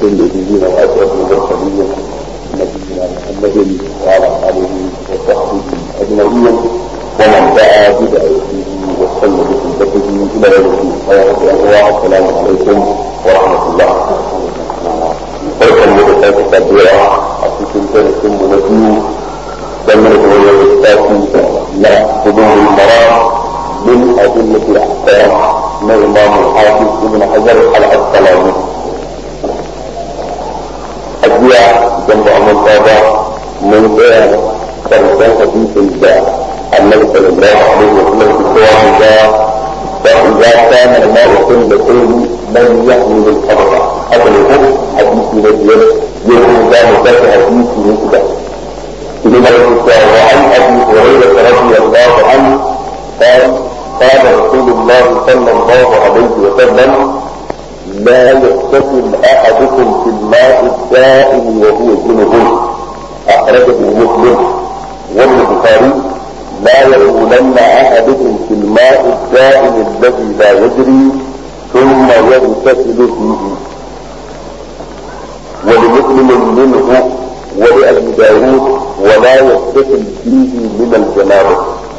النبيين واشرف المرسلين نبينا محمد وعلى اله وصحبه اجمعين ومن دعا بدعوته واستنى بسنته الى يوم الدين السلام عليكم ورحمه الله barkan mu da sake saduwa a cikin darasin mu na biyu dangane da wani littafi na hudurul maram min adillati al-ahkam na imam al-hafiz ibn hajar al-asqalani ajiya idan ba mun ba mun tsaya karshen hadisin da annabi sallallahu alaihi wa sallam ke cewa da فإذا كان الماء قلتين من يحمل الحرب هذا الحكم حديث نبي يوم كان ذات حديث نكبة لما يقول وعن أبي هريرة رضي الله عنه قال قال رسول الله صلى الله عليه وسلم لا يغتسل أحدكم في الماء الدائم وهو جنب أخرجه مسلم والبخاري لا يقولن أحدكم في الماء الدائم الذي لا يجري ثم يغتسل فيه ولمسلم منه ولأبي داود ولا يغتسل فيه من الجنابة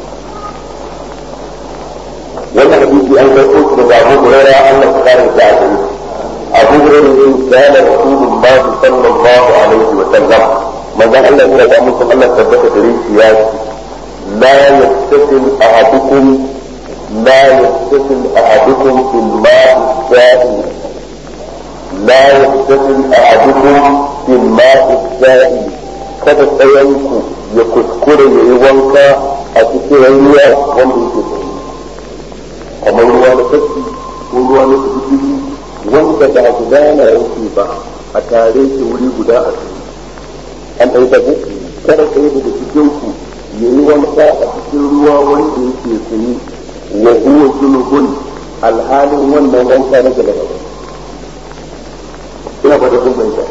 wannan hadisi an kai uku daga Abu Hurairah Allah ta kare ta a Abu Hurairah kana Rasulullah sallallahu alaihi wa sallam manzon Allah ya da mutum Allah tabbata da shi ya ce لا يغتسل أحدكم لا يغتسل أحدكم في الماء السائل لا يغتسل أحدكم في الماء السائل kada tsayanku ya kuskure ya yi wanka a cikin ruwa wanda yake tsaye kamar ruwa na kashi ko ruwa na kusurci wanda ba gudana yake ba a tare shi wuri guda a tsaye an ɗauka kada tsaye daga cikin ku ya yi wanka a cikin ruwa wanda yake tsaye wa huwa junubun alhalin wannan wanka na gaba ina ba da kun bayyana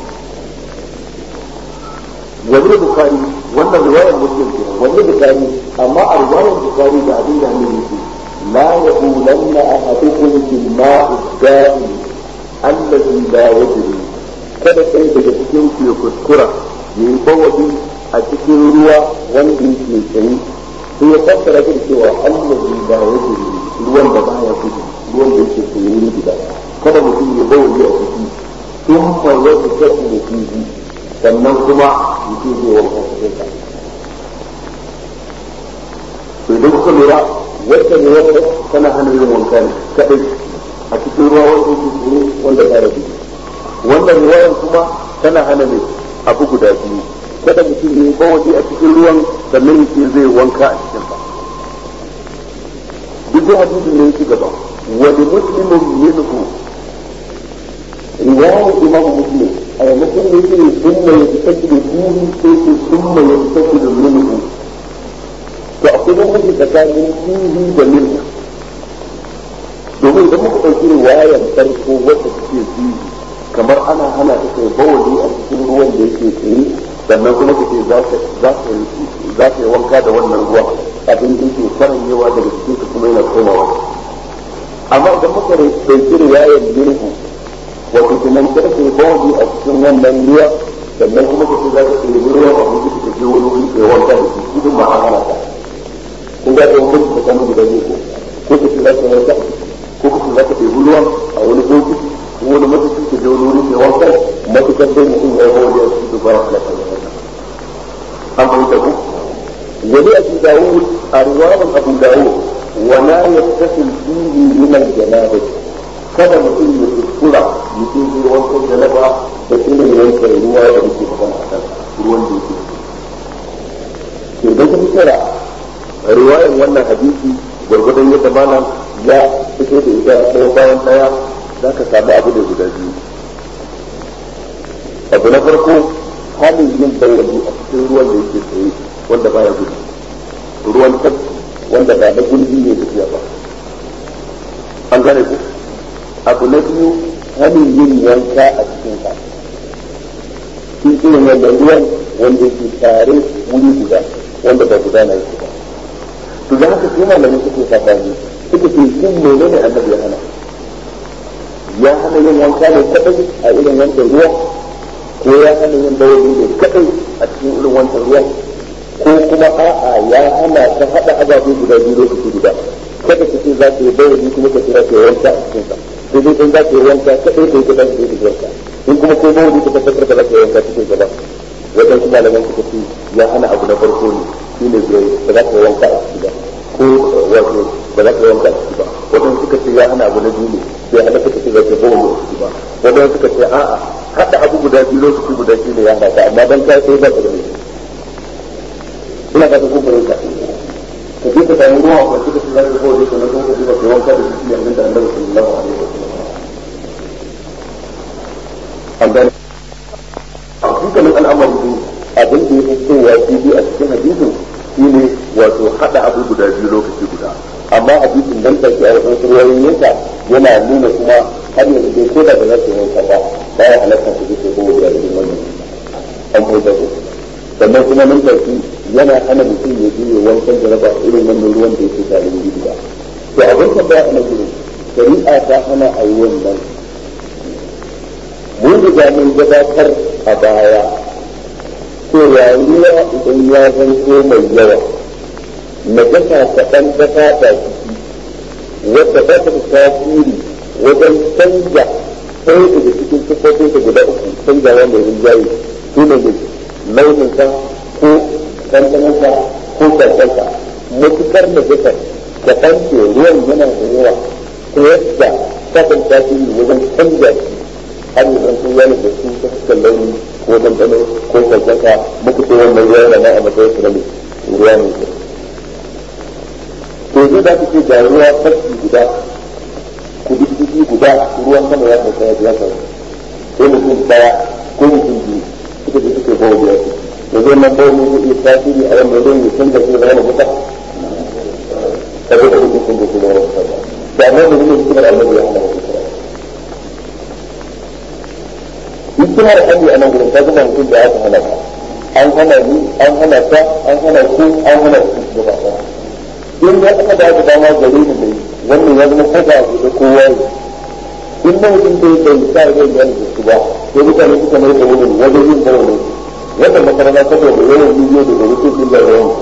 wani bukari wannan riwayar muslim ke wani bukari amma a riwayar bukari da abin da ne yake la yaqulanna ahadukum bil ma'i da'i allazi la yajri kada sai daga cikin ku ya kuskura yayi bawadi a cikin ruwa wanda yake tsaye sai ya fassara da cewa allazi la yajri ruwan da baya gudu ruwan da yake tsaye ne gida kada mutum ya bawadi a ciki sun fa yadda take da fihi sannan kuma mutum zai wanka cikin sa to idan kuka lura wacce ne wacce tana hana yin wanka ne kadai a cikin ruwa wanda yake tsaye wanda baya gudu wannan ruwayan kuma tana hana ne abu guda biyu kada mutum ya yi bawaje a cikin ruwan sannan yake zai wanka a cikin sa duk da hadisin ne yake gaba wani muslimin minhu riwayar imam muslim a yammacin da yake sunna ya tafi da fihi sai ke sunna ya tafi da minhu to akwai bambanci tsakanin fihi da minhu domin idan muka ɗauki riwayar farko wacce take fihi kamar ana hana ta kai bawaje a cikin ruwan da yake tsaye sannan kuma ka ce za ka yi wanka da wannan ruwa abin da yake faranyewa daga cikin ka kuma yana komawa amma idan muka ɗauki riwayar girhu wato kenan kada ka yi bawaji a cikin wannan ruwa sannan kuma ka ce za ka ɗebi ruwan abin da ka je wani wuri ka yi wanka da shi idan ma an hana ka kun ga ɗaya mutu ka kanu guda biyu ko ka ce za ka yi wanka ko ka ce za ka ɗebi ruwan a wani bokiti ko wani matafi ka je wani wuri ka yi wanka matukar dai mutum ya yi bawaji a cikin dubara halaka ne an fahimta ku wani abu dawud a riwayar abu dawud wala yattasil fihi min al-janabah kada mutum ya kuskura mutum zai wankan janaba da irin wankan ruwa da muke magana a kan ruwan da yake idan ka fitara riwayar wannan hadisi gwargwadon yadda malam ya fito da ita ɗaya bayan ɗaya za ka samu abu da guda biyu abu na farko halin yin bayani a cikin ruwan da yake tsaye wanda baya gudu ruwan tafki wanda ba na gulbi ne tafiya ba an gane ku abu na biyu halin yin yanka a cikin sa shi irin wannan ruwan wanda yake tare wuri guda wanda ba guda na yake ba to da haka sai malamai suke sabani suka ce shin menene annabi ya hana ya hana yin wanka ne kadai a irin wancan ruwa ko ya hana yin bawali ne kadai a cikin irin wancan ruwa ko kuma a'a ya hana ta hada ababe guda biyu lokaci guda kada ka ce za ka yi bawali kuma ka ce za ka yi wanka a cikin sa sai dai in za ka yi wanka kadai kai ka dace da wanka in kuma kai bawali ka tabbatar da za ka yi wanka cikin gaba wajen kuma malaman suka ce ya hana abu na farko ne shine zai ba za ka yi wanka a ciki ba ko wato ba za ka yi wanka a ciki ba wajen suka ce ya hana abu na biyu ne bai hana suka ce za ka yi bawali a ciki ba wajen suka ce a'a hada abu guda biyu lokaci guda shi ne ya hana ka amma dan ka sai ba ka da mai ina ka kun fara ka ka je ka samu ruwa ko kika ci zaka ko dai kana kuma ka ji ba kai wanka da shi ne da Annabi sallallahu alaihi wasallam an gane dukkanin al'amari din abin da ya fi kowa shi bi a cikin hadisin shine wato hada abu guda biyu lokaci guda amma hadisin dan take a wasu ruwayoyin yasa yana nuna kuma har yanzu dai ko da ba za su yanka ba baya halatta su ji ko da irin wannan an kai da sannan kuma nan take yana hana mutum ya je wankan jaraba irin wannan ruwan da yake tare da gida to abin da ba ana gurin shari'a ta hana a yi wannan mun riga mun gabatar a baya cewa ruwa idan ya zanto mai yawa na gasa kaɗan ta fata ciki wadda ba ta tasiri wajen canja ɗaya daga cikin siffofin ta guda uku canjawa mai rinjaye su ne launinsa ko ɗanɗanonsa ko ƙarƙarsa matuƙar da gasar da ɗanke ruwan yana da yawa ta yadda kasan tasiri wajen canja shi har yi zan sun yana da su ta fuskar launi ko ɗanɗano ko ƙarƙarsa muka ce wannan ruwa yana a matsayin su na mai ruwa mai kyau to zai za ku ce ga ruwa farki guda kududdufi guda ruwan sama ya sauka ya biya sauka ko mutum daya ko mutum biyu suka je suka bawa biya su da zai nan bawa mutum iya tasiri a wanda zai yi canza shi da wani mutum ka zo da mutum sun da shi da wani mutum da amma da mutum suka da annabi ya hana mutum hikimar hali a nan gurin ta zama mutum da aka hana ka an hana ni an hana ta an hana ku an hana ku gaba ɗaya in ya aka da aka dama gare ni dai wannan ya zama kaza a da kowa ne in na mutum da bai sa zai yana da su ba sai mutane suka mai da wani wajen yin da wani wannan makaranta saboda yawan bidiyo da gari sai da yawan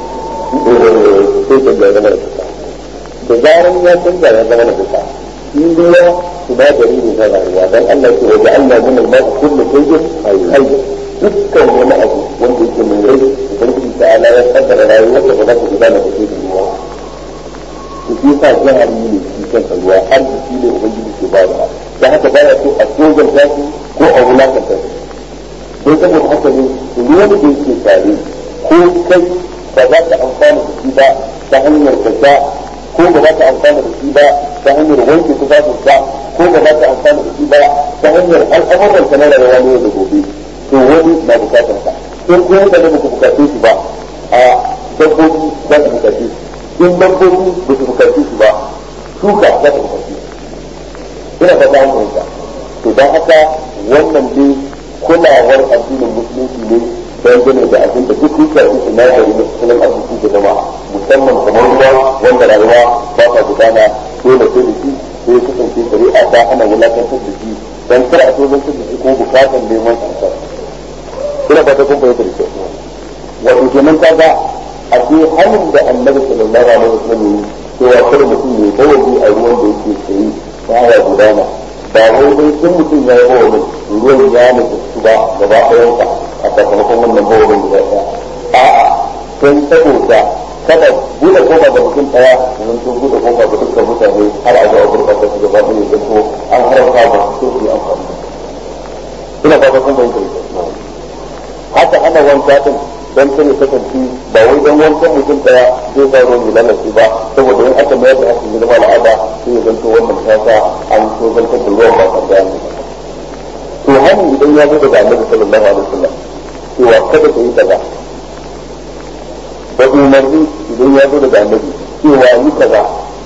sai can da zama da kusa da zaran ya canza ya zama da kusa in ruwa sinadari ne na rayuwa dan Allah ke waje Allah min al-ma'a kullu shay'in hayy dukkan wani abu wanda yake mai rai ubangiji ta'ala ya kaddara rayuwarsa ba za ta gudana da shi da ruwa su fi sa jihar yi ne shi kansa ruwa arziki ne ubangiji ke ba da da haka ba ya so a tsogon tashi ko a wulakanta shi don saboda haka ne ruwan da yake tare ko kai ba za ka amfana da shi ba ta hanyar kasa ko ba za ka amfana da shi ba ta hanyar wanke tufafin sa ko ba za ka amfana da shi ba ta hanyar al'amuran sa na rayuwa ne da gobe to wani na bukatar sa in ko da ba ku bukace shi ba a dabbobi za su bukace shi in dabbobi ba su bukace shi ba shuka za su bukace shi ina fata an fahimta to don haka wannan dai kulawar addinin musulunci ne dangane da abin da duk yake su sinadari na tattalin arziki da zama musamman kamar ruwa wanda rayuwa ba ta gudana dole sai da shi sai kasance shari'a ta hana wulakantar da shi dan kar a so zantar da shi ko bukatan neman sa ina ba ta kun fahimta da kyau wato kenan kaga a ce hannun da annabi sallallahu alaihi wasallam yi cewa kar mutum ya bawali a ruwan da yake tsaye baya gudana ba wai dai sun mutum ya yi bawalin ruwan ya nufi su ba gaba ɗayansa a sakamakon wannan bawalin guda ɗaya a'a sai saboda kada buɗe kofa ga mutum ɗaya domin sun buɗe kofa ga dukkan mutane har a zo a gurɓata su gaba ɗaya da ko an haramta ba su su yi amfani ina ba ta kun bayyana haka ana wanka din dan sai ya kasance ba wai dan wankan mutum daya zai sa ruwan lalace ba saboda in aka mayar da hakan zama al'ada sai ya zanto wannan ta sa an so zantar da ruwan ba kan gani to hanin idan ya zo daga annabi sallallahu alaihi wasallam cewa kada ka yi kaza da umarni idan ya zo daga annabi cewa yi kaza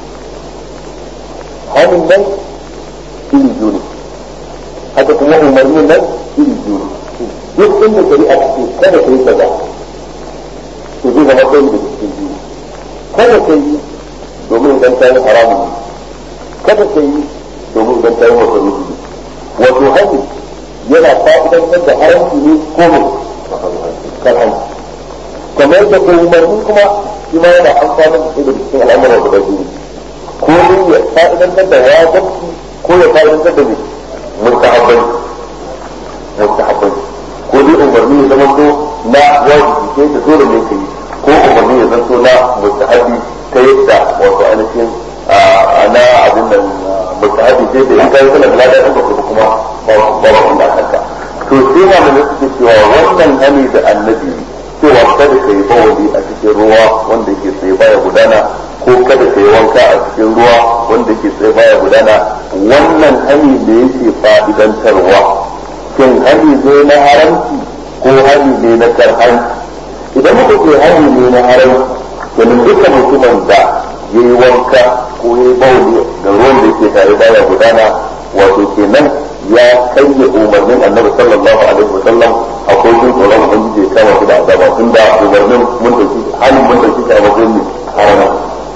hanin nan iri biyu ne haka kuma umarnin nan iri biyu ne duk inda shari'a ce kada ka yi kaza to zai zama kai da cikin biyu kada ka yi domin idan ta yi haramun kada ka yi domin idan ta yi masarufi wato hanyar yana fa'idantar da haramci ne ko mai karhanci kamar da ko umarni kuma shi ma yana amfani da shi da cikin al'amuran guda biyu ko ne ya fa'idantar da wajibci ko ya fa'idantar da mai mustahabbai mustahabbai ko dai umarni ya zama to na wajibi sai da dole ne kai ko umarni ya zanto na mustahabi ta yadda wato ainihin na abin nan mustahabi sai da in kai kana da ladan ka kuma ba ba ba kanka to sai ma mun suke cewa wannan hani da annabi cewa kada ka yi bawali a cikin ruwa wanda ke tsaye baya gudana ko kada ka yi wanka a cikin ruwa wanda ke tsaye baya gudana wannan hani da yake fa'idantarwa shin hani ne na haramci ko hani ne na karhanci idan muka ce hani ne na haramci domin duka mutumin da ya yi wanka ko ya yi bawali da ruwan da ke tare baya gudana wato kenan ya kayya umarnin annabi sallallahu alaihi wasallam akwai jin tsoron ubangiji ya kama shi da azaba tun da umarnin mun dauki hannun mun dauki shi a matsayin ne harama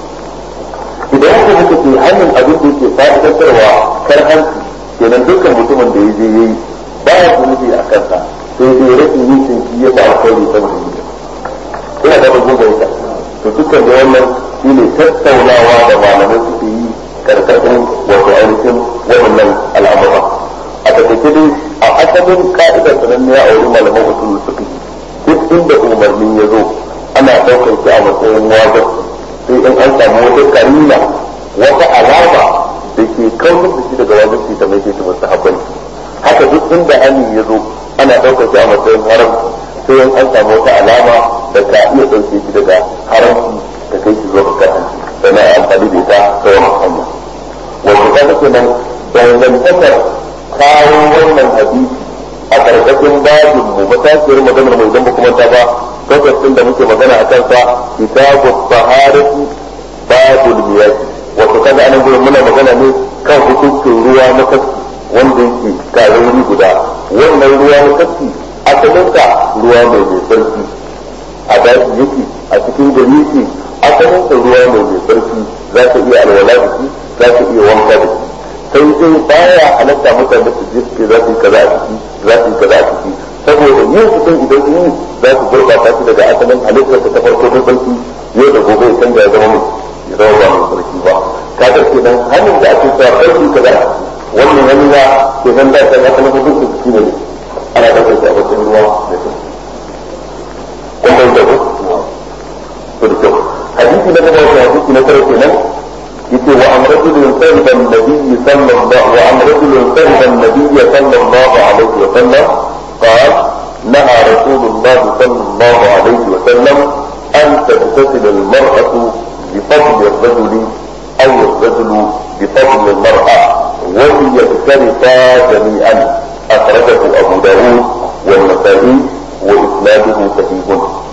idan aka muka ce hannun abin da yake fa'idantarwa kar hanci kenan dukkan mutumin da ya je yayi ba ya zunubi a kansa sai dai rashin yin shi ya ba alkhairi saboda yi ina da bazin da ita to dukkan da wannan shine tattaunawa da malamai suke yi karkashin wato ainihin waɗannan al'amura a takaice dai a asalin ka'idar sananniya a wurin malaman usul suka duk inda umarni ya zo ana ɗaukar shi a matsayin wajen sai in an samu wata karina wata alama da ke kautar da shi daga wajen shi ta mai shi masu haɓɓai haka duk inda amin ya zo ana ɗaukar shi a matsayin haram sai in an samu wata alama da ka iya ɗauke shi daga haramci da kai shi zuwa karhanci sannan a amfani da ita ta wani hanya wato kaga kenan dangantakar kawo wannan hadisi a karkashin babin mu matashiyar maganar mai zamba kuma ta ba lokacin da muke magana a kansa kitabu baharati babul miyaki wato kaga anan gurin muna magana ne kan hukuncin ruwa na kaski wanda yake karori guda wannan ruwa na kaski asalinsa ruwa mai mai sarki a daji yake a cikin gari yake asalinsa ruwa mai mai sarki za ka iya alwala da shi za ka iya wanka da shi sai dai baya halatta mutane su je su za su yi kaza a ciki za su yi kaza a ciki saboda yin su sun idan sun yi za su gurɓata shi daga asalin halittar ta farko ta sarki yau da gobe ya canza ya zama mai ya zama ba mai sarki ba kaga kenan hannun da ake cewa sarki kaza wannan hannun ya ke nan da ta asalin hukuncin su shine ne ana ɗaukar shi a matsayin ruwa da sarki kun bai da ku to da kyau hadisi na gaba wata hadisi na tara kenan yace wa an rajulun sahiba an-nabiy sallallahu wa an rajulun sahiba an-nabiy sallallahu alaihi wa sallam قال نهى رسول الله صلى الله عليه وسلم أن تغتسل المرأة بفضل الرجل أو الرجل بفضل المرأة وليغترفا جميعا أخرجه أبو داود والنسائي وإسناده صحيح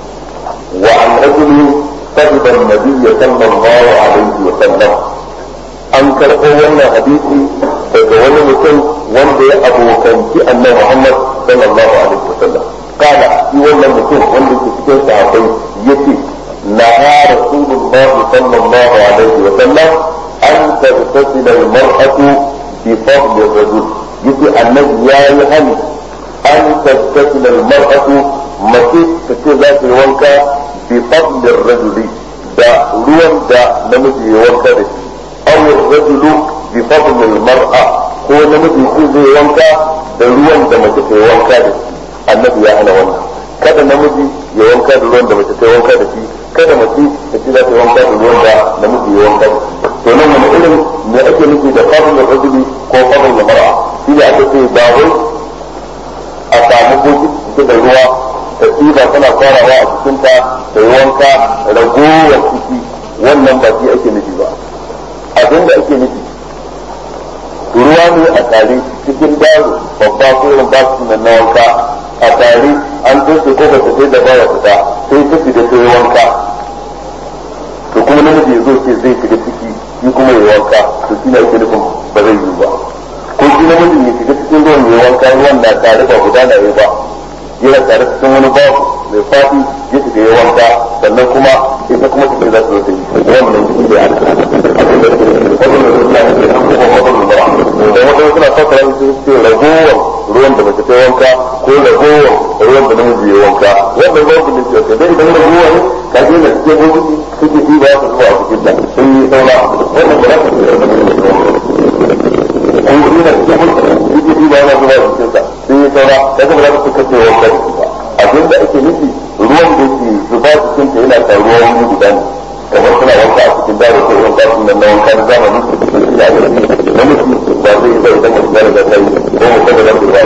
وعن رجل صحب النبي صلى الله عليه وسلم an karɓo wannan hadisi daga wani mutum wanda ya abokanci annabi Muhammad sallallahu alaihi wasallam kana shi wannan mutum wanda ke cikin sahabbai yace naha rasulullah sallallahu alaihi wasallam an taghtasil al-mar'atu bi fadli ar-rajul yace annabi yayi hani an taghtasil al-mar'atu mace ta ce za ta yi wanka bi fadli ar-rajuli da ruwan da namiji ya wanka da shi أو الرجل بفضل المرأة هو نمجي يكون زي وانكا da ruwan da mace ta yi wanka da shi annabi ya hana wannan kada namiji ya wanka da ruwan da mace ta yi wanka da shi kada mace ta ci za ta yi wanka da ruwan da namiji ya wanka da shi to nan wani irin me ake nufi da fadl da rajuli ko fadl da mar'a shi da aka ce ba wai a samu boki cike da ruwa ta tsiba tana farawa a cikinta ta yi wanka ragowar ciki wannan ba shi ake nufi ba abin da ake nufi ruwa ne a tare cikin daro babba ko irin ba su nan na wanka a tare an toshe ko bata sai da baya fita sai ta fita sai wanka to kuma namiji ya zo ce zai shiga ciki shi kuma ya wanka to shi ne ake nufin ba zai yi ba ko shi namiji ya shiga cikin ruwan ya wanka ruwan na tare ba gudana ya ba yana tare cikin wani babu mai fadi ya shiga ya wanka sannan kuma ita kuma ta za su zo ta yi wannan shi ne aka abin da ke wannan da suna da an kuma wannan da da wata suna fasara su ce ragowar ruwan da mace ta wanka ko ragowar ruwan da namiji ya wanka wannan babu ne ce dai idan ragowa ne ka je da cikin bokiti suke ci ba su zuwa a cikin ta sun yi saura wannan ba za ka ci da ko ina cikin bokiti suke ci ba na zuwa a cikin ta sun yi saura kaga ba za ka kace wanka ba abin da ake nufi ruwan da ke zuba cikin ta yana taruwa wani guda ne kamar suna wanka a cikin dare ko wanka sun nan na wanka na zamani da ake nufi namiji ba zai zai idan mutum ya riga sai ko mutum da zai ba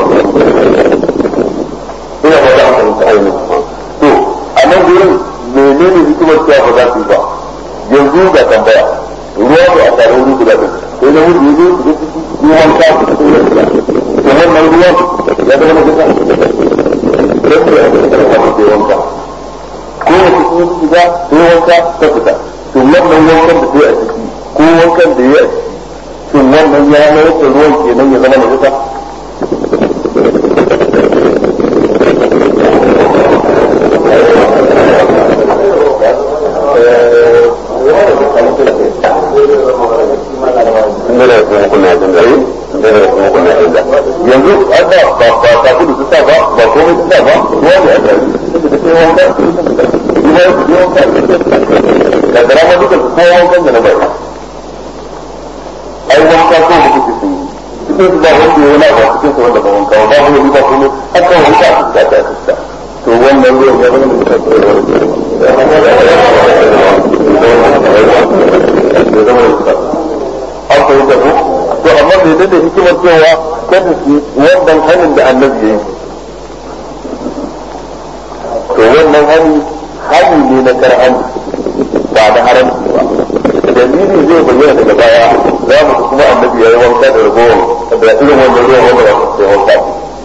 ina ba za a fahimta ainihin to a nan gurin menene hikimar cewa ba za su yi ba yanzu ga tambaya ruwa ba a tare wuri guda ɗin sai na wuce yanzu su ga ciki yi wanka su cikin yanzu to wannan ruwan ya zama na gida rasu ya zama da wani ke wanka ko wace sun yi shiga sai wanka ta fita to wannan wankan da sai a ciki ko wankan da ya a ciki shin wannan ya mai da ruwan kenan ya zama na gida yanzu an ba ba ba ta kudu su sa ba ba komai su sa ba ruwa ne aka yi da sai wanka ruwa ya fi wanka da garama duka su kowa wankan da na bai ai wanka ko da kuke sun yi cikin su ba wanda ya wani abu cikin su wanda ba wanka ba ba wani ba komai aka wanka a cikin ta fuska to wannan ruwan ya zama da kuka an fahimta ko to amma bai da hikimar cewa kada su wannan hannun da annabi ya yi to wannan hani hani ne na karhan ba na haramci ba dalili zai bayyana daga baya za mu kuma annabi ya yi wanka da ragowar da irin wannan ruwan wanda ba su sai wanka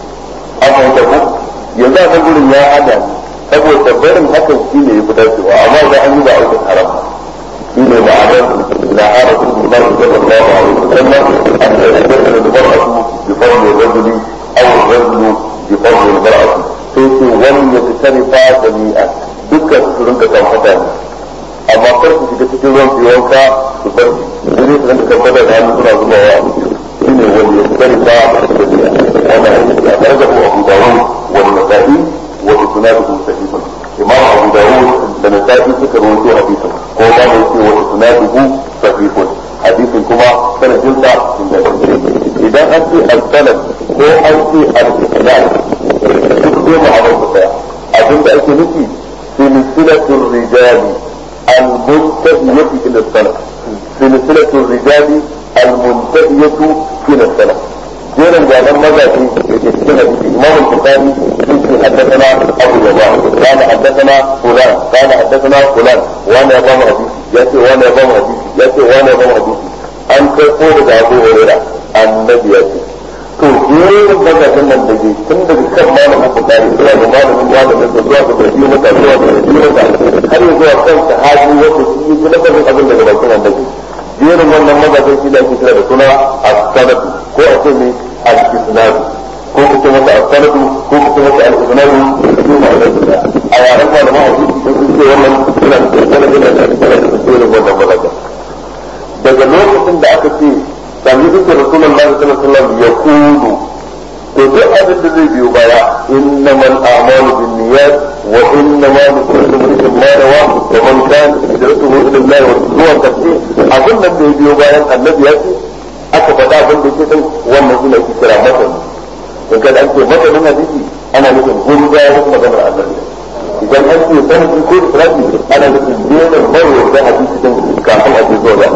an fahimta ko yanzu a kan gurin ya hana saboda barin hakan shi ne ya fi dacewa amma da an yi ba aikin haram shi ne ma'anar na hara su da Allah sallallahu alaihi wasallam an da ya da mar'atu bi fadli rajuli aw rajulu bi fadli mar'ati sai ce wani ya tsarifa jami'a dukkan su rinka kan fata ne amma kar su shiga cikin ruwan su wanka su bar wani su rinka kan fata da hannu suna zubawa shi ne wani ya tsarifa jami'a wannan hadisi a karga ko Abu Dawud wal Nasa'i wa isnaduhu sahihun imam Abu Dawud da Nasa'i suka rawaito hadisin ko ma da yake wa isnaduhu sahihun hadisin kuma sanadin sa idan an ce al-sanad ko an ce al-isnad duk dai ma'anar su daya abinda ake nufi silsilatul rijali al-muntahiyati ila sanad silsilatul rijali al-muntahiyatu ila sanad jerin gwanan mazaje da ke cikin hadisi imam al-bukhari yake haddathana abu jabbar kana haddathana fulan kana haddathana fulan wani ya bamu hadisi yace wani ya bamu hadisi yace wani ya bamu hadisi an kai ko daga abu hurairah annabi ya ce to jerin mazajen nan da ke tun daga kan malamin bukhari zuwa ga malamin malamin da zuwa ga gaji mata zuwa ga gaji mata har ya zuwa kan sahabi wanda shi yi lafazin abin daga bakin annabi jerin wannan mazajen shi da ake kira da suna as-sanad ko a ce ne al-isnad ko ku ce masa as-sanad ko ku ce masa al-isnad ko ma da a yaran malaman hadisi sun ce wannan suna da sanadin da ake kira da jerin wannan mazajen daga lokacin da aka ce sami dukkan rasulullahi sallallahu alaihi wasallam ya kudu to duk abin da zai biyo baya innamal a'malu binniyat wa innama likulli imrin ma nawa wa man kana hijratuhu ila Allah wa zuwa kace abin da zai biyo bayan annabi ya ce aka faɗa abin da yake din wannan shi ne ake kira matan in kada an ce matanin hadisi ana nufin gurga ya kuma maganar annabi idan an ce sanadi ko israfi ana nufin jerin marwar da hadisi din kafin a je zuwa da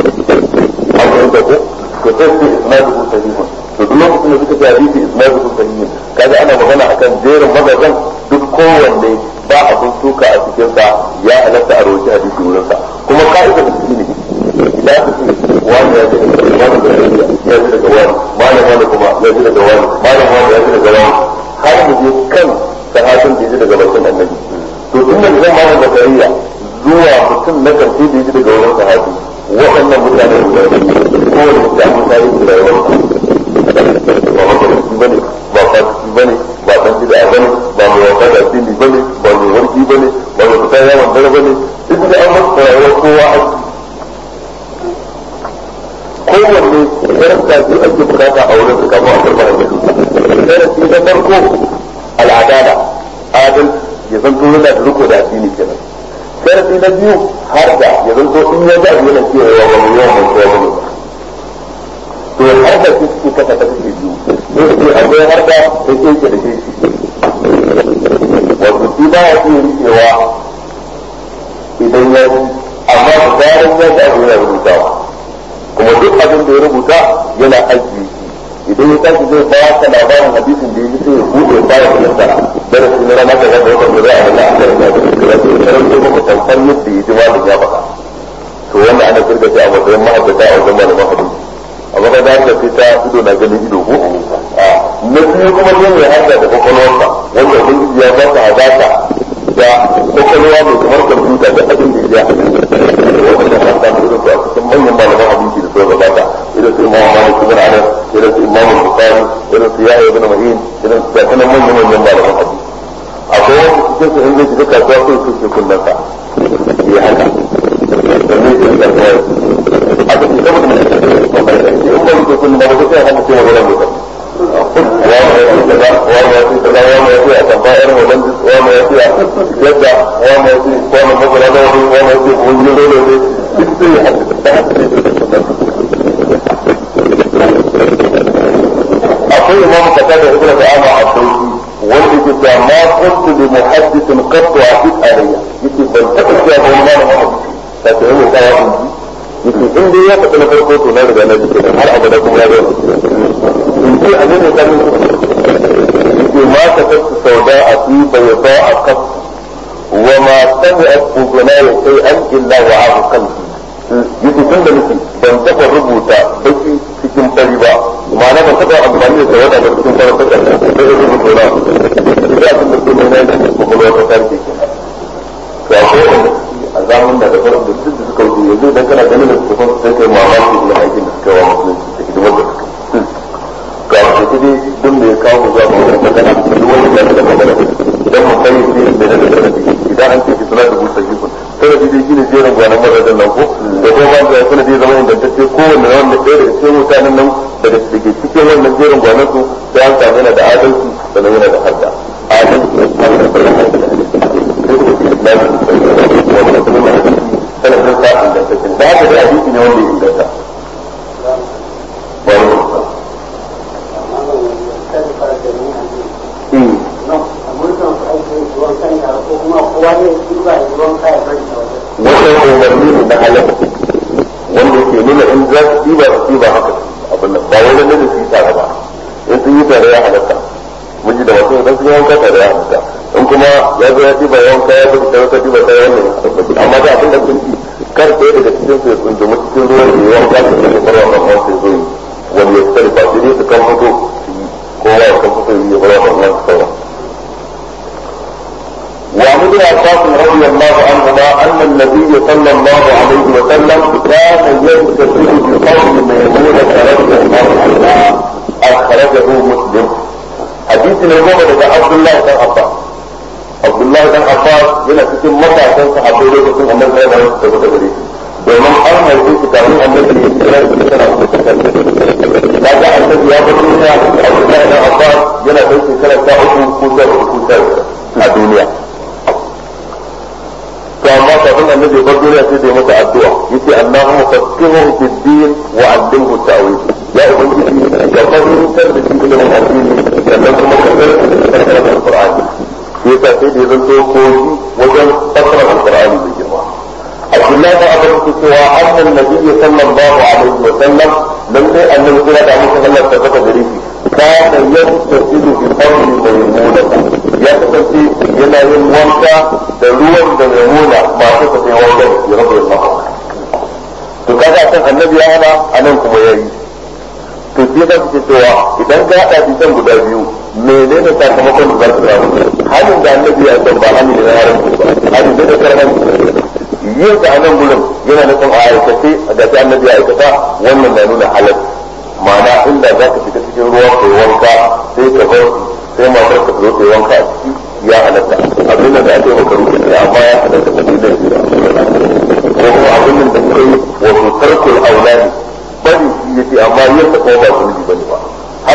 an fahimta ko to sai ce isnaduhu sahihun to duk lokacin da suka ce hadisi isnaduhu sahihun kaga ana magana akan jerin magazan duk kowanne ba abin suka a cikin sa ya halatta a rawaci hadisi wurin sa kuma ka'ida da shi ne idan aka ce wani ya ce wani da ya ji daga wani malam wani kuma ya ji daga wani malam wani ya ji daga wani har mu je kan sahabin da ya ji daga bakin annabi to tun da zan malam zakariya zuwa mutum na karshe da ya ji daga wurin sahabi waɗannan mutane guda biyu kowane mutane tarihi da rayuwar ba mafarki bane ba fasiki bane ba dan bid'a bane ba mai wasa da addini bane ba mai warki bane ba mai fita yawan dare bane duk da an masa rayuwar kowa aiki kowanne karanta ce ake darasi na farko al'adala adal ya zanto yana da riko da addini kenan darasi na biyu har da ya zanto in ya ga yana cewa wa wani yawan mai tsawo ne to har da su suke kasa kasa ke biyu sai su ce akwai har da sai ke ke da ke shi wato shi ba ya iya rikewa idan ya yi amma da zarar ya ga abu yana rubutawa kuma duk abin da ya rubuta yana ajiye idan ya tashi zai ba ka labarin hadisin da ya ji sai ya buɗe ya fara kulanta darasi na rana kaza da wata da za a rana a kan da ya ce karanto maka tamfar yadda ya ji malam ya faɗa to wannan ana kirga shi a matsayin ma'aikata a wajen malaman hadisi amma ka da haka sai ta ido na ganin ido ko na biyu kuma ne mai hada da kwakwalwarsa wanda ubangiji ya ba ta hadata da kwakwalwa mai kamar kwamfuta da abin da ya wanda ta hada da irin a cikin manyan malaman hadisi da suka gabata irin su imamu malik ibn anas irin su imamu bukhari irin su yahya ibn ma'in irin su ga manyan manyan malaman hadisi akwai wanda cikin su in zai shiga kasuwa sai su ke kullum sa ya haka domin su ga kasuwa a ga shi saboda mai in ba muke kullum ba ko sai haka ce magana mai kan wani ya ce kaza wani ya ce kaza wani ya ce a tamfa irin wannan wani ya ce a yadda wani ya ce wani magana da wani wani ya ce wani ya rolo ne duk sai ya haka da haka ne akwai imam kata da ibnu ta'ama a sauki wanda ke cewa ma kuntu li muhaddithin qattu aqid alayya yace ban taɓa cewa ba wani malamin hadisi ta ce yau kawo in ji yace in dai ya faɗi na farko to na riga na ji kenan har abada kuma ya zo in ce a ne kan yace ma ka tasu sauda a fi bayda a kaf wa ma sami'at ubunaya shay'an illa wa abu qalbi yace tun da nake ban taɓa rubuta baki cikin fari ba ma'ana ban taɓa amfani da tawada da cikin fari ba sai da rubuta na da abin da ke nuna da kuma ta tarke kenan to akwai wanda a zamanin da da farko da duk da suka wuce yanzu idan kana ganin da suka fasa sai kai mamaki da aikin da suka wa musulunci da hidimar da suka ga wasu kudi duk da ya kawo mu zuwa ga wani magana duk wani da da magana idan mu kai shi ne da da sanadi idan an ce ki suna da busa jikun sanadi dai shine jerin gwanan mazajen nan ko da kuma ba da sanadi zama ingantacce kowanne wanda ɗaya daga cikin mutanen nan daga da ke cikin wannan jerin gwanan su sai an samu yana da adalci sannan yana da hadda adalci sanadin sa ingantaccen da haka da hadisi ne wanda ya inganta wannan umarni ne na halaka wanda ke nuna in za su ɗiba su ɗiba haka abin nan ba wani ne da su yi tare ba in sun yi tare ya halatta miji da wasu idan sun yi wanka tare ya halatta in kuma ya zo ya ɗiba yawan kaya ko ta wata ɗiba kaya wannan ya tabbaci amma da abin da kun ci kar ɗaya daga cikin su ya tsundumi cikin ruwan da yawan kaya da ya farwa kan wasu zo yi wani ya fitar ba sai dai su kan fito su yi kowa ya kan fito ya farwa kan wasu sauran وعن ابن عباس رضي الله عنهما ان النبي صلى الله عليه وسلم كان يغتسل بقول ميمونه رضي الله عنها اخرجه مسلم حديث الإمام daga Abdullahi dan Abbas Abdullahi dan Abbas yana cikin matasan sahabbai lokacin annabi ya dawo da wata gare shi domin an haife shi kafin annabi ya kira shi kana da ga annabi ya bar duniya Abdullahi dan Abbas yana da shekara ta uku ko ta uku ta a duniya to amma kafin annabi ya bar duniya sai da masa addu'a yace Allahumma faqihu fid din wa 'allimhu ta'wil ya ubangiji ka fahimtar da shi ilimin addini sannan kuma ka tsarkake da Qur'ani shi yasa sai da zanto koyi wajen fasara Qur'ani mai girma Abdullahi da Abu Bakr cewa annan nabiyyi sallallahu alaihi wa sallam dan sai annabi kira da mutum Allah ta saka gare shi kana yastasilu bi qawli maymuna ya kasance yana yin wanka da ruwan da maymuna masu ta sai wanka ya rabu da to kaga kan annabi ya hana anan kuma yayi to shi yasa suke cewa idan ka haɗa bisan guda biyu menene sakamakon da za su samu halin da annabi ya san ba halin da na haramci ba halin da na karhanci yin sa a nan gurin yana nufin a aikace da ta annabi ya aikata wannan na nuna halal ma'ana inda za ka fita cikin ruwa kai wanka sai ka bar sai matar ka zo kai wanka a ciki ya halatta abin da ake maka rufe ne amma ya halatta ka da shi ko kuma abin da kai wato tarkul aulani bari shi yace amma yin ta kuma ba zunubi bane ba haka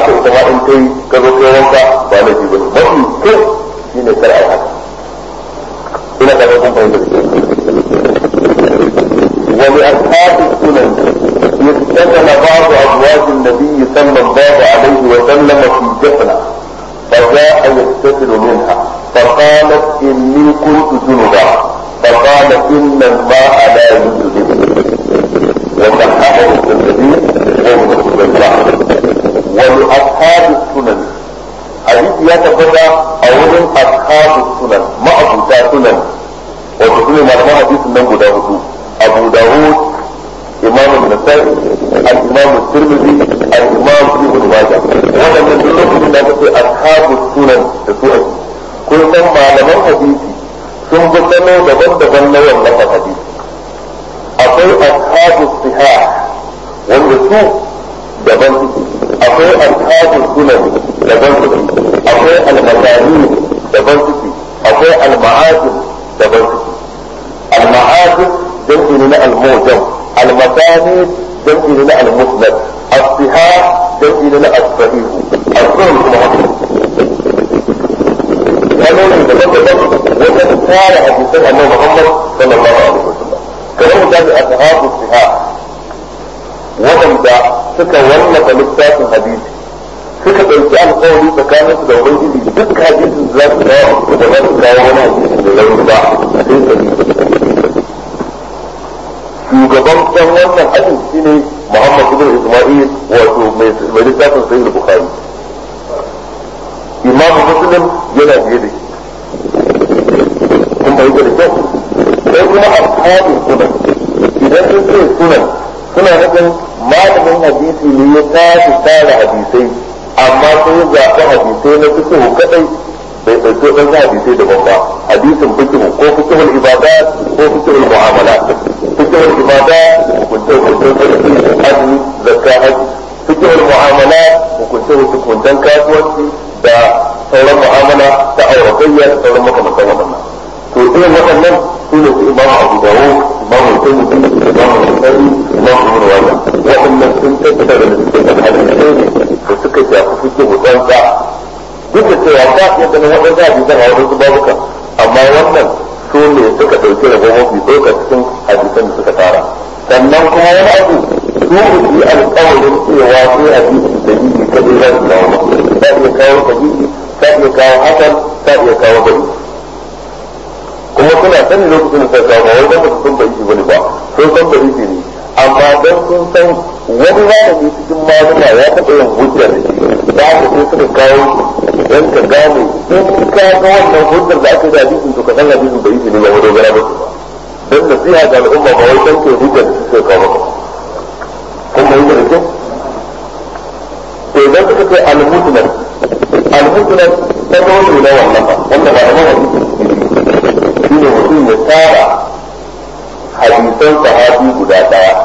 haka ita ma in kai ka zo kai wanka ba na ji bane mafi kyau shine kar ai haka ina ka ga kun fahimta ولأصحاب السنن يستثنى بعض أزواج النبي صلى الله عليه وسلم في جفنة فجاء يغتسل منها فقالت إني كنت جنبا فقال إن الماء لا يجوز وصححه الترمذي وابن خزيمة ولأصحاب السنن حديث يتبدا أولا أصحاب السنن ما أبو سنن وتقول ما حديث من داود أبو داود إمام النسائي الإمام الترمذي الإمام ابن ماجه وأنا من لكم من أصحاب السنن تسوء كل من معلمان حديثي sun fi sano daban-daban na wannan hadisi akwai ashabu siha wanda su daban suke akwai ashabu sunan daban suke akwai almasani daban suke akwai alma'azin daban suke alma'azin jam'i ne na almujam almasani jam'i ne na almusnad as-siha jam'i ne na as-sahih as-sunan kuma haka hanyoyin da daban daban wajen tara hadisan annabi Muhammad sallallahu alaihi wasallam kamar misali ashabu siha waɗanda suka wallafa littafin hadisi suka ɗauki alƙawari tsakanin su da ubangiji duk hadisin da za su kawo da za su kawo wani hadisin da rauni ba sai sabi shugaban ɗan wannan ajin shine Muhammad ibn Isma'il wato mai littafin sahih Bukhari imamu muslim yana biye da shi kun bai da kyau sai kuma ashabin sunan idan sun ce sunan suna nufin malamin hadisi ne ya tashi tara hadisai amma sun yi zaɓi hadisai na fikihu kadai bai ɗauki waɗansu hadisai daban ba hadisin fikihu ko fikihul ibada ko fikihul mu'amala fikihul ibada hukunce hukunce azumi zakka haji fikihul mu'amala hukunce hukuncen kasuwanci da sauran mu'amala ta auratayya da sauran makamantan waɗannan to irin waɗannan su ne su imam abu dawo imam al-tirmidhi imam al-bukhari imam ibn wajah waɗannan sun tattara da littattafan hadisai ne da suka shafi fiqh mutanka duk da cewa ba ya ganin waɗansu hadisan a waɗansu babuka amma wannan su ne suka ɗauki rabo mafi ɗauka cikin hadisan da suka tara sannan kuma wani abu su yi alƙawarin cewa sai hadisi da yi kadai za su kawo ta iya kawo sahihi ta iya kawo hasan ta iya kawo bari kuma suna sani lokacin da suka kawo wai dan ba su san bari bane ba sun san bari ne amma dan sun san wani malami cikin malama ya taɓa yin hujjar da shi da aka sai suka kawo dan ka gane in ka ga wannan hujjar da aka yi da hadisin to ka san hadisin bari ne ba wani gara ba dan nasiha ga al'umma ba wai dan ke hujjar da suka kawo ba kuma yi da kyau to idan suka ce al-musnad al-musnad ta dole na wannan ba wanda ba da hadisi shi ne mutum ya tara hadisan sahabi guda daya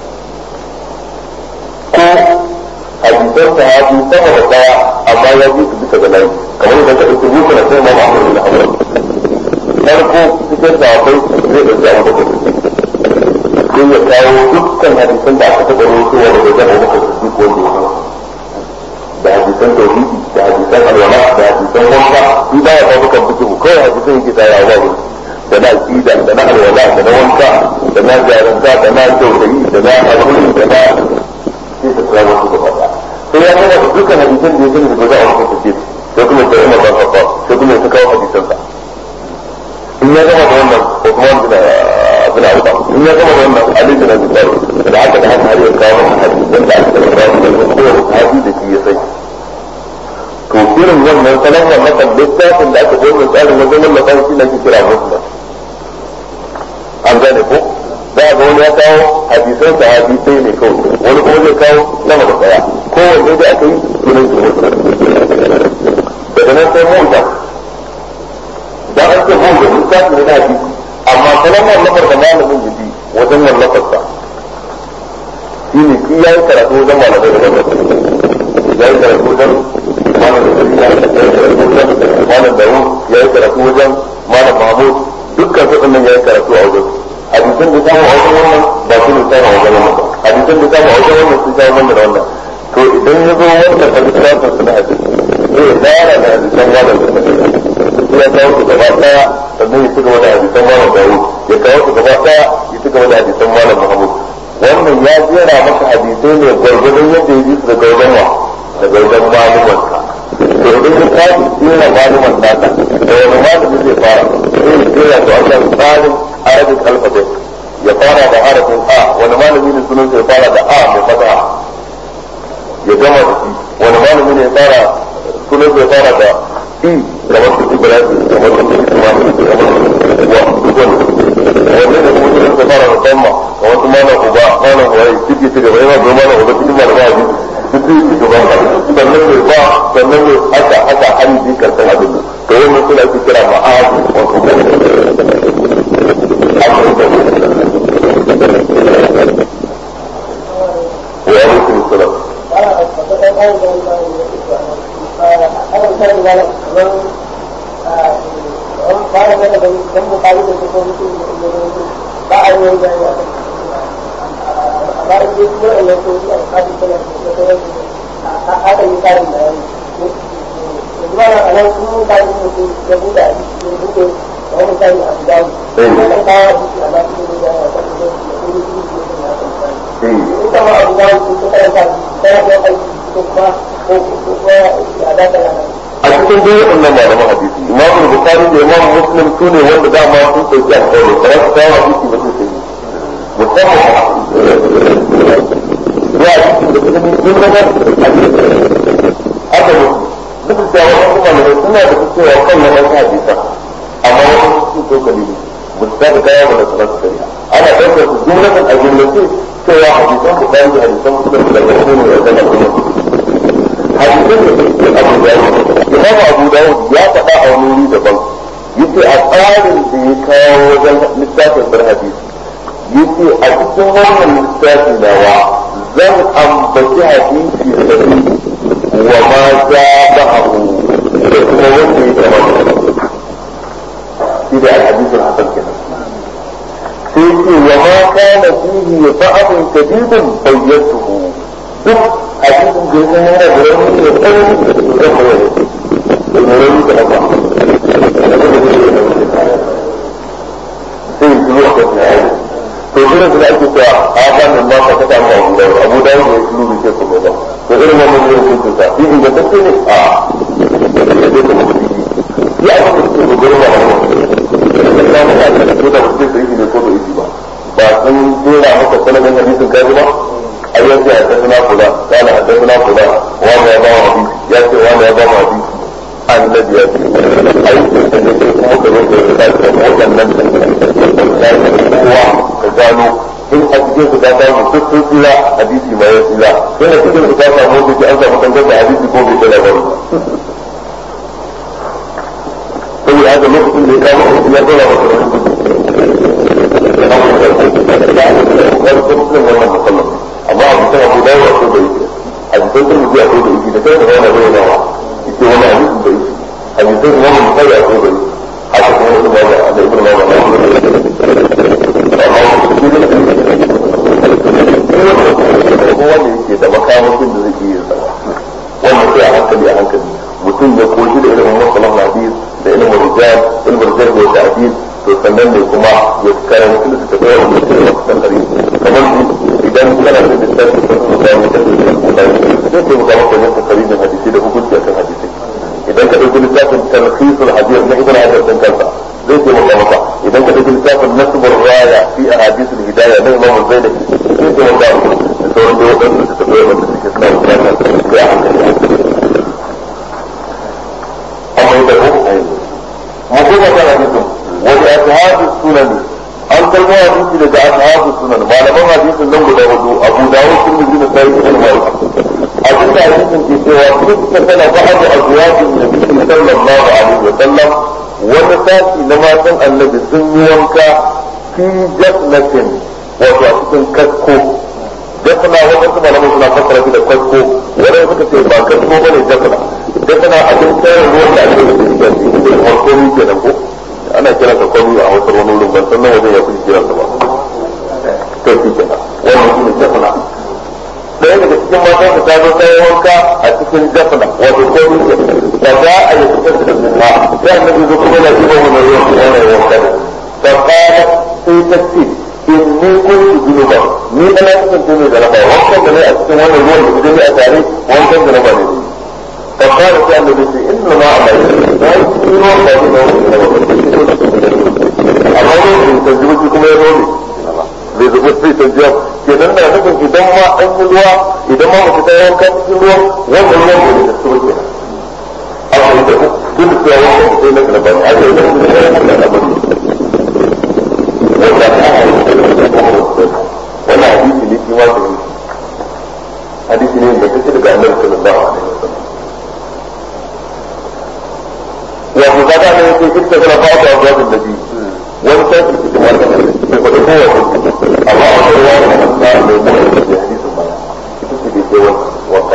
ko hadisan sahabi sama da daya amma ya ji su bisa ga layi kamar idan ka ɗauki mutu na sai ma Muhammad bin Hanbal farko cikin sahabbai zai ɗauki abu da sai ya kawo dukkan hadisan da aka taɓa rubutuwa daga wajen Abu Bakar Siddiq wanda ya da hadisan tauhidi da hadisan alwala da hadisan wanka in ba ya kawo kan fikihu kawai hadisan yake tare a wani da na aqida da na alwala da na wanka da na jaranta da na tauhidi da na hakuri da na sai ta kawo su gaba sai ya kawo dukkan hadisan da ya sani da za a wani fikihu sai kuma ta umar ban kafa sai kuma ya kawo hadisan sa in ya gama da wannan Uthman bin bin Affan in ya gama da wannan Ali bin Abi Talib da haka da haka har ya kawo hadisan da aka kawo da kowa sahabi da shi ya sani to irin wannan salon wannan kan littafin da aka gona tsarin wajen wallafa shi na ke kira muslim an gane ko za a ga wani ya kawo hadisan sahabi sai ne kawai wani kuma zai kawo sama da daya kowanne da aka yi sunan shi muslim daga nan sai mota da an ce mota littafin ne na hadisi amma salon wallafar da malamin jiki wajen wallafarsa shi ne shi ya yi karatu wajen malamai da ya yi karatu wajen malam da ya yi karatu wajen malam dawo ya yi karatu wajen malam mahmud dukkan su nan ya yi karatu a wajen hadisan da samu a wajen wannan ba su ne samu a wajen wannan hadisan da samu a wajen wannan sun samu wannan da wannan to idan ya zo wanda ka littafin su na hadisi zai fara da hadisan malam da ya kawo su gaba daya sannan ya ci gaba da hadisan malam dawo ya kawo su gaba daya ya ci gaba da hadisan malam muhammad wannan ya jera maka hadisai ne gwargwadon yadda ya ji su daga wajen wa daga wajen malumanka to idan ya tashi jera maluman naka da wani malami zai fara sai ya jera su a kan tsarin arabic alphabet ya fara da harafin a wani malami ne sunan ya fara da a mai fata ya gama da shi wani malami ne ya fara sunan ya fara da i kamar su ibrahim kamar su ismail kamar su wa duk wani wanda da kuma sunan ya fara da tamma kamar su malam uba malam waye ciki ci gaba yana da malam uba cikin malam abi duk zai ci gaba sannan mai ba sannan mai haka haka har yi karshen abin to wannan suna ake kira ma'azi wato وعليكم السلام a cikin dai waɗannan malaman hadisi imam bukari da imam muslim su ne wanda dama sun ɗauki alƙawari ba za su kawo hadisi ba sai sai musamman ya hadisi da kuma yin daga haka ne duk da wasu malamai suna da cewa kan na ɗan hadisa amma wasu sun tokali ne ba su taɓa kaya ba da su rasu kariya ana ɗaukar su jumlatan a jumlace cewa hadisan bukari da hadisan muslim da wasu ne ya zama kuma hadisan da suke abu da imam abu dawud ya faɗa a wani wuri daban yace a tsarin da ya kawo wajen littafin bar hadisi yace a cikin wannan littafi nawa zan ambaci hadisi sahihi wa ma ja ba'ahu da kuma wanda ya kama shi da alhadisul hasan kenan sai ce wa ma kana fihi ba'dun kadidun bayyatuhu duk hadisin da ya zama yana da rauni da tsanani zan bayar da mai rauni da haka sai yi zuwa kan ya yi to irin da ake cewa a hannun ma ka kasa ma abu dawo abu dawo ne shi lulu ke kuma ba to irin wannan ne hukuncin sa shi inda ta ce ne a ya ce kuma mutum yi ya aka ce ko gurin ba a wani da samu a cikin ko da mutum sai ne ko da yi ba ba sun jera maka sanadin hadisin kaji ba ai ya ce haddasa kula kana haddasa kula wanda ya ba wa hadisi ya ce wanda ya ba wa hadisi annabi ya ce ai da ne kuma ka zo da ya ce waɗannan da kowa ka gano in a cikin su ka samu duk sun tsira hadisi ma ya tsira in a cikin su ka samu wanda ke an samu kankan da hadisi ko bai tsira ba saboda haka lokacin da ya kama hadisi ya tsira masa amma abu kan abu dawo a ko da yake a jikin sun mutu a ko da yake da kai da wani bai nawa yake wani hadisin da yake a jikin wani mutai a ko da yake haka kuma wasu ba da ibn ma ba kowa da yake da makamashin da zai iya sa wannan sai a hankali a hankali mutum ya koshi da ilimin masalan hadis da ilimin rijal ilimin rijal da ta'dil to sannan ne kuma ya karanci da tafiya da mutum da kusan dari kamar idan kana da littafi da kuma da mutum da kuma da zai ce maka maka yin takarijin hadisi da hukunci akan hadisi idan ka dauki littafin talhisul hadis na ibn hajar din kansa zai ce maka maka idan ka dauki littafin nasbur raya fi ahadith al-hidayah na imam az-zaidi zai ce maka da sauran da wadansu da tafiya da suke suna bukatar sai a hankali amma ita ko mu kuma kana hadisin wani ashabu sunan an kalmo hadisi daga ashabu sunan malaman hadisin nan guda hudu abu dawud sun yi da sai ibn malik abin da hadisin ke cewa kuka tana ba'adu azwajin nabi sallallahu alaihi wa sallam wani sashi na matan annabi sun yi wanka fi jafnatin wato a cikin kasko jafna wadansu malaman suna fassara shi da kasko wadanda suka ce ba kasko bane jafna jafna abin tsayar ruwan da ake da shi da farko kenan ko ana kira ka kwami a wasu wani wurin ban san wajen ya fi kira ba to shi ke wannan shi ne jafna ɗaya daga cikin matan ta zo ta yi wanka a cikin jafna wato ko da za a yi fitar da minna sai annabi zo kuma na jiba mu na yau kuma na wanka da fa qala sai ta ce inni kuntu junuba ni ana kasance mai jaraba wankan da ne a cikin wannan ruwan da kuje a tare wankan da na ba ne fa qala sai annabi ce inna ma amai na yi cikin ruwan ba ne na wankan amma ne ta jiba kuma ya zo ne bai zuba sai ta jiya ke nan da nufin idan ma an yi ruwa idan ma mutu ta yanka cikin ruwan wannan ruwan bai da su ke a wani da duk da cewa wannan sai na kana bani a yi da su da yana da abin wanda ta hanyar da su da wannan hadisi ne shi ma da yi hadisi ne da kake daga annabi sallallahu alaihi wasallam wato ka ga ne sai kike kana fata wa da nabi wani sai cikin wannan sai ko da kowa amma a wani ruwa da ta mai mai da hadisin baya ita ce da ke wanka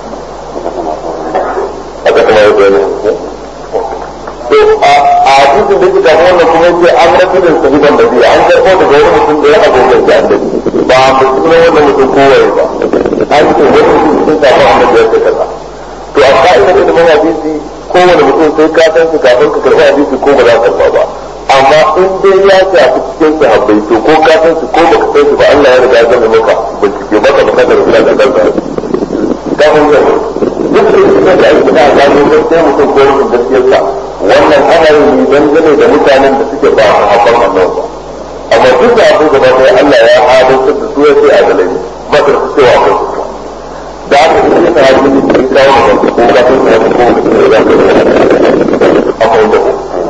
aka kuma yi bayani to a hadisin da kika wannan kuma yace an rabu da sahiban da biya an karɓo daga wani mutum da ya abokan da annabi ba a mutum na wannan mutum kowaye ba an ce wani mutum sun samu annabi ya ce kaza to a ka'ida da mun hadisi kowane mutum sai ka san shi kafin ka karɓi hadisi ko ba za ka karɓa ba amma in dai ya shafi cikin sahabbai to ko ka san shi ko baka san shi ba Allah ya riga ya zama maka bincike maka baka da rubuta da kanka ka mun ga duk da da ake da gano gaskiya mutum ko rubutun gaskiyarsa wannan ana yi dangane da mutanen da suke ba a hakan annabi ba amma duk da abu gaba ɗaya Allah ya hadarta da su ya ce a galai ba ta su cewa ko su da aka yi ta hajji ne ke kawo da ko ka san shi ko da ke da ka amma da ku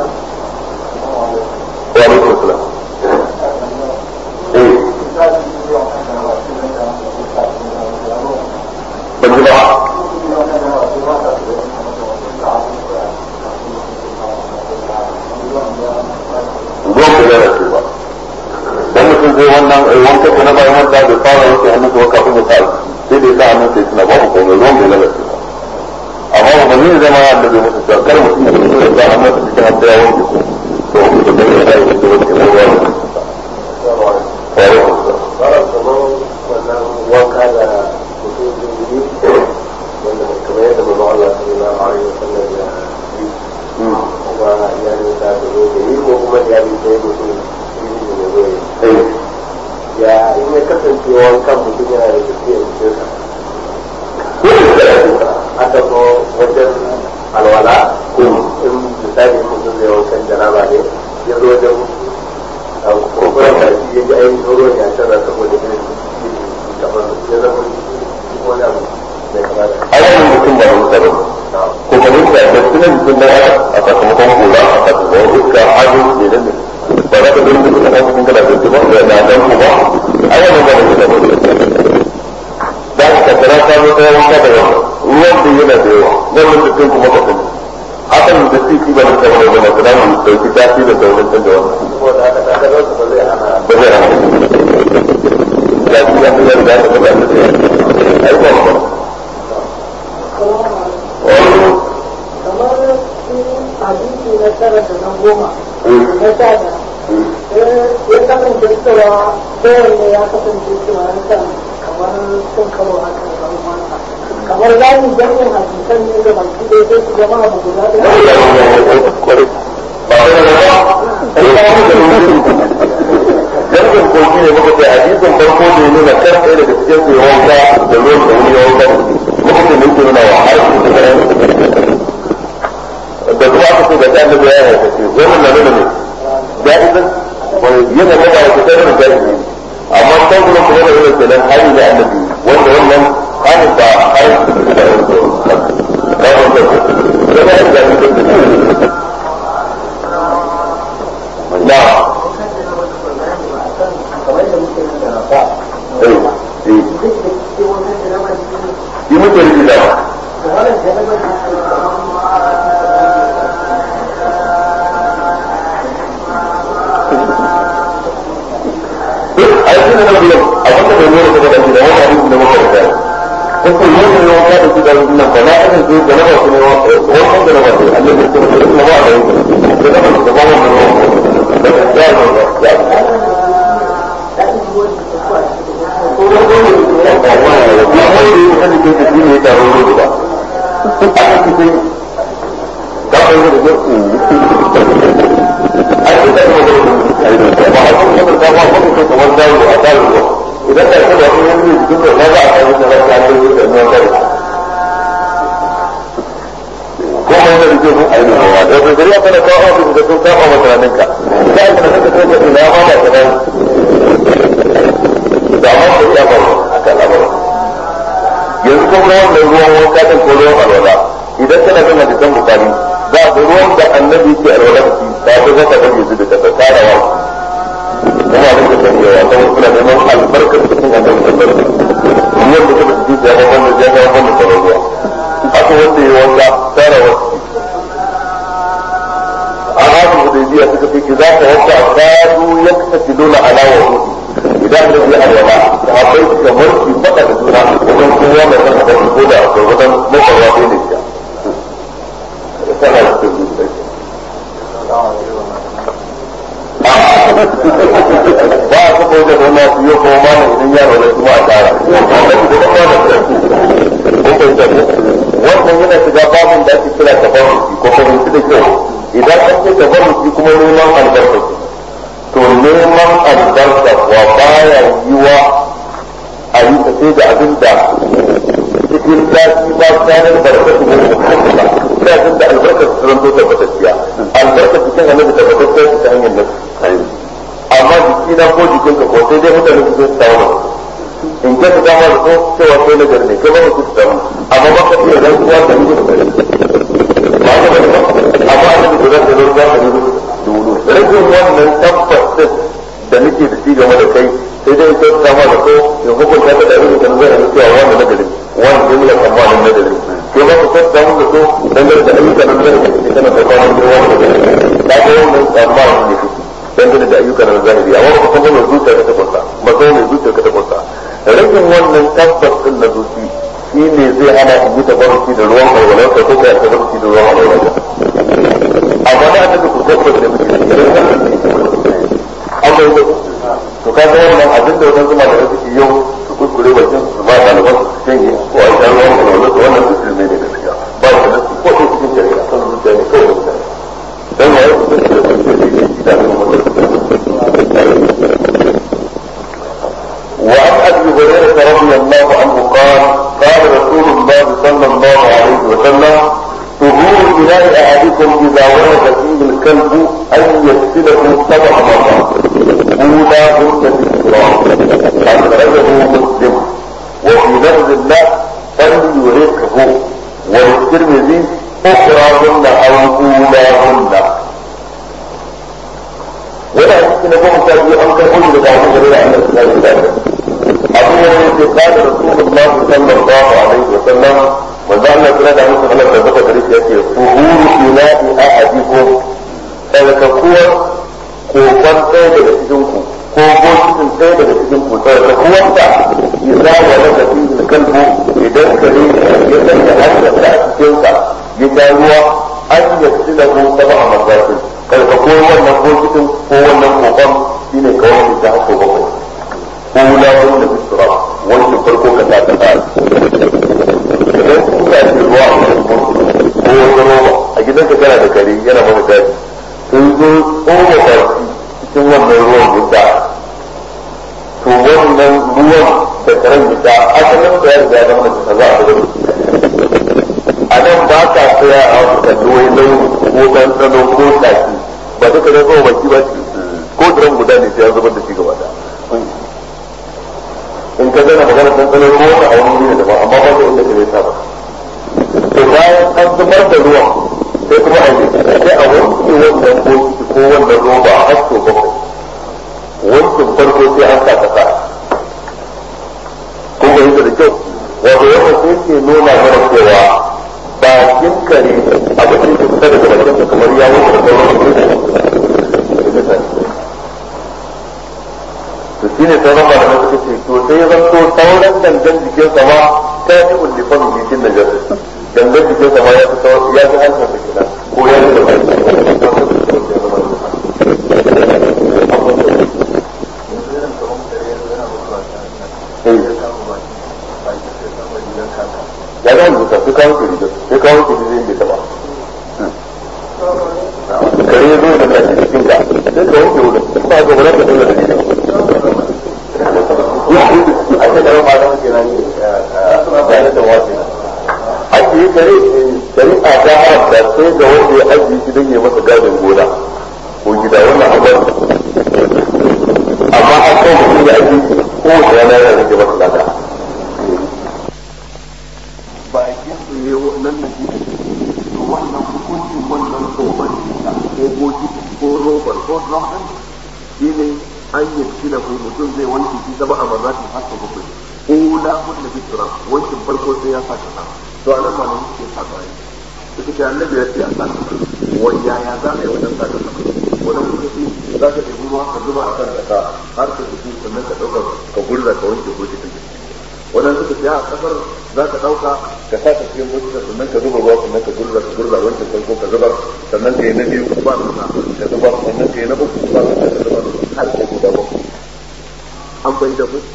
وعليكم السلام ايه بالجماعة ruwan da ya rasu ba dan mutum zai wannan wankan da na bayan wanda da fara yake hannun sa kafin ya sa sai da ya sa hannun sai suna babu komai ruwan da ya rasu ba amma ba ne zama da bai mutu kar mutum ya fito da sa hannun sa cikin hannun ya wanke ko wanka da mutum zai yi wanda kamar yadda mai Allah sallallahu alaihi wasallam ya yi kuma iyalin sa da zo da yi ko kuma iyalin sa ya mutum yi ne zo yi ya in ya kasance wankan mutum yana da tafiya cikin sa aka zo wajen alwala ko in misali mutum zai wankan jaraba ne ya zo wajen kurkuren da shi ya ji ainihin ruwan ya canza saboda irin kamar ya zama wani abu mai kama da ayyukan mutum ba rusa ba ko ka rusa da sunan mutum da a sakamakon kula a sakamakon iska hajji ne da ne ba za ka zai mutum da cikin kana da ba da na dan ku ba ayyukan ba rusa ba da ka tattara ta zo ta wanka da yawa ruwan da yana da yawa wannan mutum kuma ka sani hakan da shi ba da sabon da masu namu dauki tafi da sauran canza wannan saboda haka ta ga ba zai hana ba zai hana ya ci ya fi yadda ya taɓa da ta yi ayyukan ba kamar hadisi na tara da na goma na sha da ya kasance cewa kowanne ya kasance cewa ya kan kamar sun karo haka da kamar mata kamar za mu jami'in hadisan ne da baki ɗaya sai su zama abu guda da Jargon kogi ne muka ce hadisin farko da ya nuna kan ɗaya daga cikin su ya wanka da ruwan da wani ya wanka muka ce mun nuna wa har su da da kuma aka ce da ta annabi ya yi ce wannan na nuna ne ja'izan wani yana da ba wata tsarin ja'izi amma kan kuma kuma da yana kenan hali da annabi wanda wannan halin ba har su da wani da wani da wani da wani na yi muke rufi da a yi suna na biyan a wanda bai nuna kuma da da wani abin da muka rufa ko ko yi ne yawan kada su da nan ba na irin su da na ba su ne wannan da na ba su annabi su da kuma ba da yanzu da na ba su da ba wannan ruwan da ya ya ya cikin ka kai da ke a cikin da kuma da ba a cikin da ta ba ko ko kamar da a da ruwa idan da kuma wani yanzu cikin da ba a kai da ba ta yi da nan da ko mai da ke mun aini hawa da da zuriya kana kawo abin da sun kafa maka ranin ka sai ka saka kai da ina ma ba ka da da ma ko ya ba aka labar yanzu kuma wannan ruwan wanka din ko ruwan alwala idan kana jin hadisan bukari za ga ruwan da annabi ke alwala da shi ba ko zaka bari yanzu da ka tsara wa kuma abin da kan yawa don suna neman albarkar cikin annabi sallallahu alaihi wasallam ruwan da kuma ji da wannan da ya wannan da ruwa haka wanda ya wanka tsara wa a hadu hudaybiya suka ce za ka wanka kadu yaktasiluna ala wudu'i idan da ya alwala da akwai kamar ki faɗa da juna wajen kowa da kan da ko da akwai wajen mafarwa da ne ya sana da su ba a kafa wajen wani su yi kuma mana idan ya raunar kuma a tara wannan yana shiga babin da ake kira tabarruki ko fahimci da kyau idan an ce tabarruki kuma neman albarkaci to neman albarka wa baya yiwa a yi ta sai da abin da cikin daji ba tsarin barka su ne ba sai abin da albarka su zan to tabbatacciya albarka cikin annabi tabbatacciya su ta hanyar nasu amma jiki na ko jikinka ko sai dai mutane su su samu in ka ta dama da so cewa sai nagar ne kai ba mu su samu amma ba ka iya zan kuwa da ni ba ka ba amma annabi guda da ruwa da ni rage wannan tabbas din da nake da shi game da kai sai dai ta sama da ko ya hukunta ka da irin kan zai yi cewa wanda nagari wani jimla tsammanin nagari ke ba ku kwanta mun da so dangane da ayyukan nan zai yi kana da kwanan da wani nagari ta ga wannan tsammanin ne kake dangane da ayyukan nan zahiri amma ba ku san mai zuciya ka ta kwanta ba san mai zuciya ka ta kwanta rage wannan tabbas din na zuci shi ne zai hana in yi tabarruki da ruwan alwalansa ko kai tabarruki da ruwan alwalansa amma da aka ku tabbas da muke amma yau to ka ga wannan abin da wannan zuma da suke yau su kuskure bakin su ba ɗaliban su canje ko a shan ruwan alwala to wannan duk ne da gaskiya ba shi da ko ko cikin shari'a kan zuciya ne kawai da dan ya yi kuskure da kuskure da shi da وعن ابي هريره رضي الله عنه قال قال رسول الله صلى الله عليه وسلم طهور إناء أحدكم إذا ولد فيه الكلب أن يغسله سبع مرات أولاهن بالتراب أخرجه مسلم وفي لفظ الله فليرقه وللترمذي أخراهن أو أولاهن ولا يمكن أن يكون تابعي أن تقول لك أبو هريرة عن الإسلام أبو هريرة قال رسول الله صلى الله عليه وسلم manzo Allah kira da musu Allah da baka gari ya ce tuhuru ilahi ahadikum tsarkakuwar kokon ɗaya daga cikin ku ko bokitin ɗaya daga cikin ku tsarkakuwar ta idza wala da fi kalbu idan kare ya sanya harshen a cikin sa ya sha ruwa an yasi da ku saba a mazafi tsarkakuwar wannan bokitin ko wannan kokon shine kawai da ta hako bakwai ko wulawun da bisura wancan farko ka ta ta idan kuka ce ruwa a cikin ko wata roba a gidanka kana da kare yana mana daji sun zo tsoma baki cikin wannan ruwan guda to wannan ruwan da karen guda asalin da ya riga zama da za a gudu a nan ba ka tsaya a wasu kalli wai launi ko ɗanɗano ko taki ba duka zai tsoma baki ba ko duran guda ne sai ya zubar da shi gaba da in ka gana magana ɗanɗano ko wata a wani ne da ba amma ba da inda ka zai saba to bayan an zubar da ruwan sai kuma a yi sai a wanke wannan bokiti ko wannan roba a hasko bakwai wankin farko sai an sa kasa kun ga yadda da kyau wato yadda sai ke nuna mana cewa bakin kare abin da ke fita daga bakin kamar ya wuce da sauran to shi ne sauran malamai suka ce to sai ya zanto sauran dangan jikin sama ta yi ullifan jikin da jasa dangan jikin sama ya fi ya fi hankali da kenan ko ya fi da ya ga rubuta sai kawo ka riga sai ka wanke shi zai bai taba kare ya zo da kashi cikin ka sai ka wanke wurin ba ga wurin ka dole da shi a ce da ma da muke nan da da wasu ajiye kare shari'a ta haramta sai ga wanda ya ajiye shi don ya masa gadin gona ko gida wannan abin amma an kawo mutum ya ajiye shi kowace rana yana rage masa lada bakin su ne nan na to wannan hukuncin wannan tsohon ko goji ko robar ko drum shi ne an yi shi da mutum zai wanke shi zama a mazatin hasa bakwai ula mun da bisira wankin farko sai ya saka sa to anan ma nan ke saka ne suka ce annabi ya ce a saka wani yaya za a yi wajen saka sa wannan kuka ce za ka ɗebi ruwa ka zuba a kan ƙasa har ka jiki sannan ka ɗauka ka gurza ka wanke bokitin da wannan suka ce a kasar za ka ɗauka ka sa ka cikin bokitin sannan ka zuba ruwa sannan ka gurza ka gurza wancan farko ka zubar sannan ka yi na biyu ba ka zubar sannan ka yi na uku ba ka zubar har ka guda bakwai an bai da mu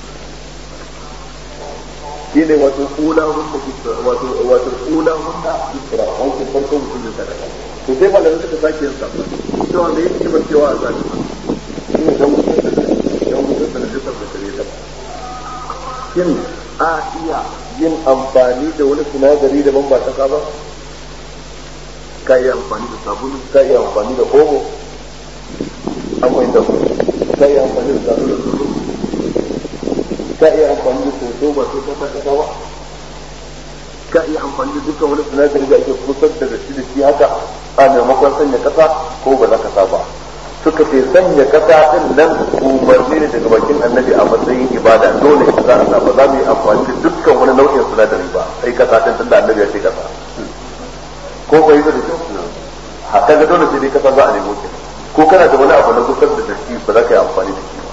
shi ne wato kula hunna wato wato kula hunna isra wato farko mutum da sadaka to sai malamin suka sake yin sabon cewa me yake ba cewa a sake shi ne dan mutum da dan mutum da jisar da kare ta shin a iya yin amfani da wani sinadari daban ba kasa ba ka yi amfani da sabulu ka yi amfani da omo an fahimta ka yi amfani da sabulu ka iya amfani da soso ba sai ka kasa ba ka iya amfani da dukkan wani sinadari da ake kusar da da shi da shi haka a maimakon sanya kasa ko ba za ka sa ba suka ce sanya kasa din nan umarni ne daga bakin annabi a matsayin ibada dole ka za a sa ba za mu yi amfani da dukkan wani nau'in sinadari ba sai kasa din tunda annabi ya ce kasa ko bai da kyau haka ga dole sai dai kasa za a nemo ki ko kana da wani abu na kusar da shi ba za ka yi amfani da shi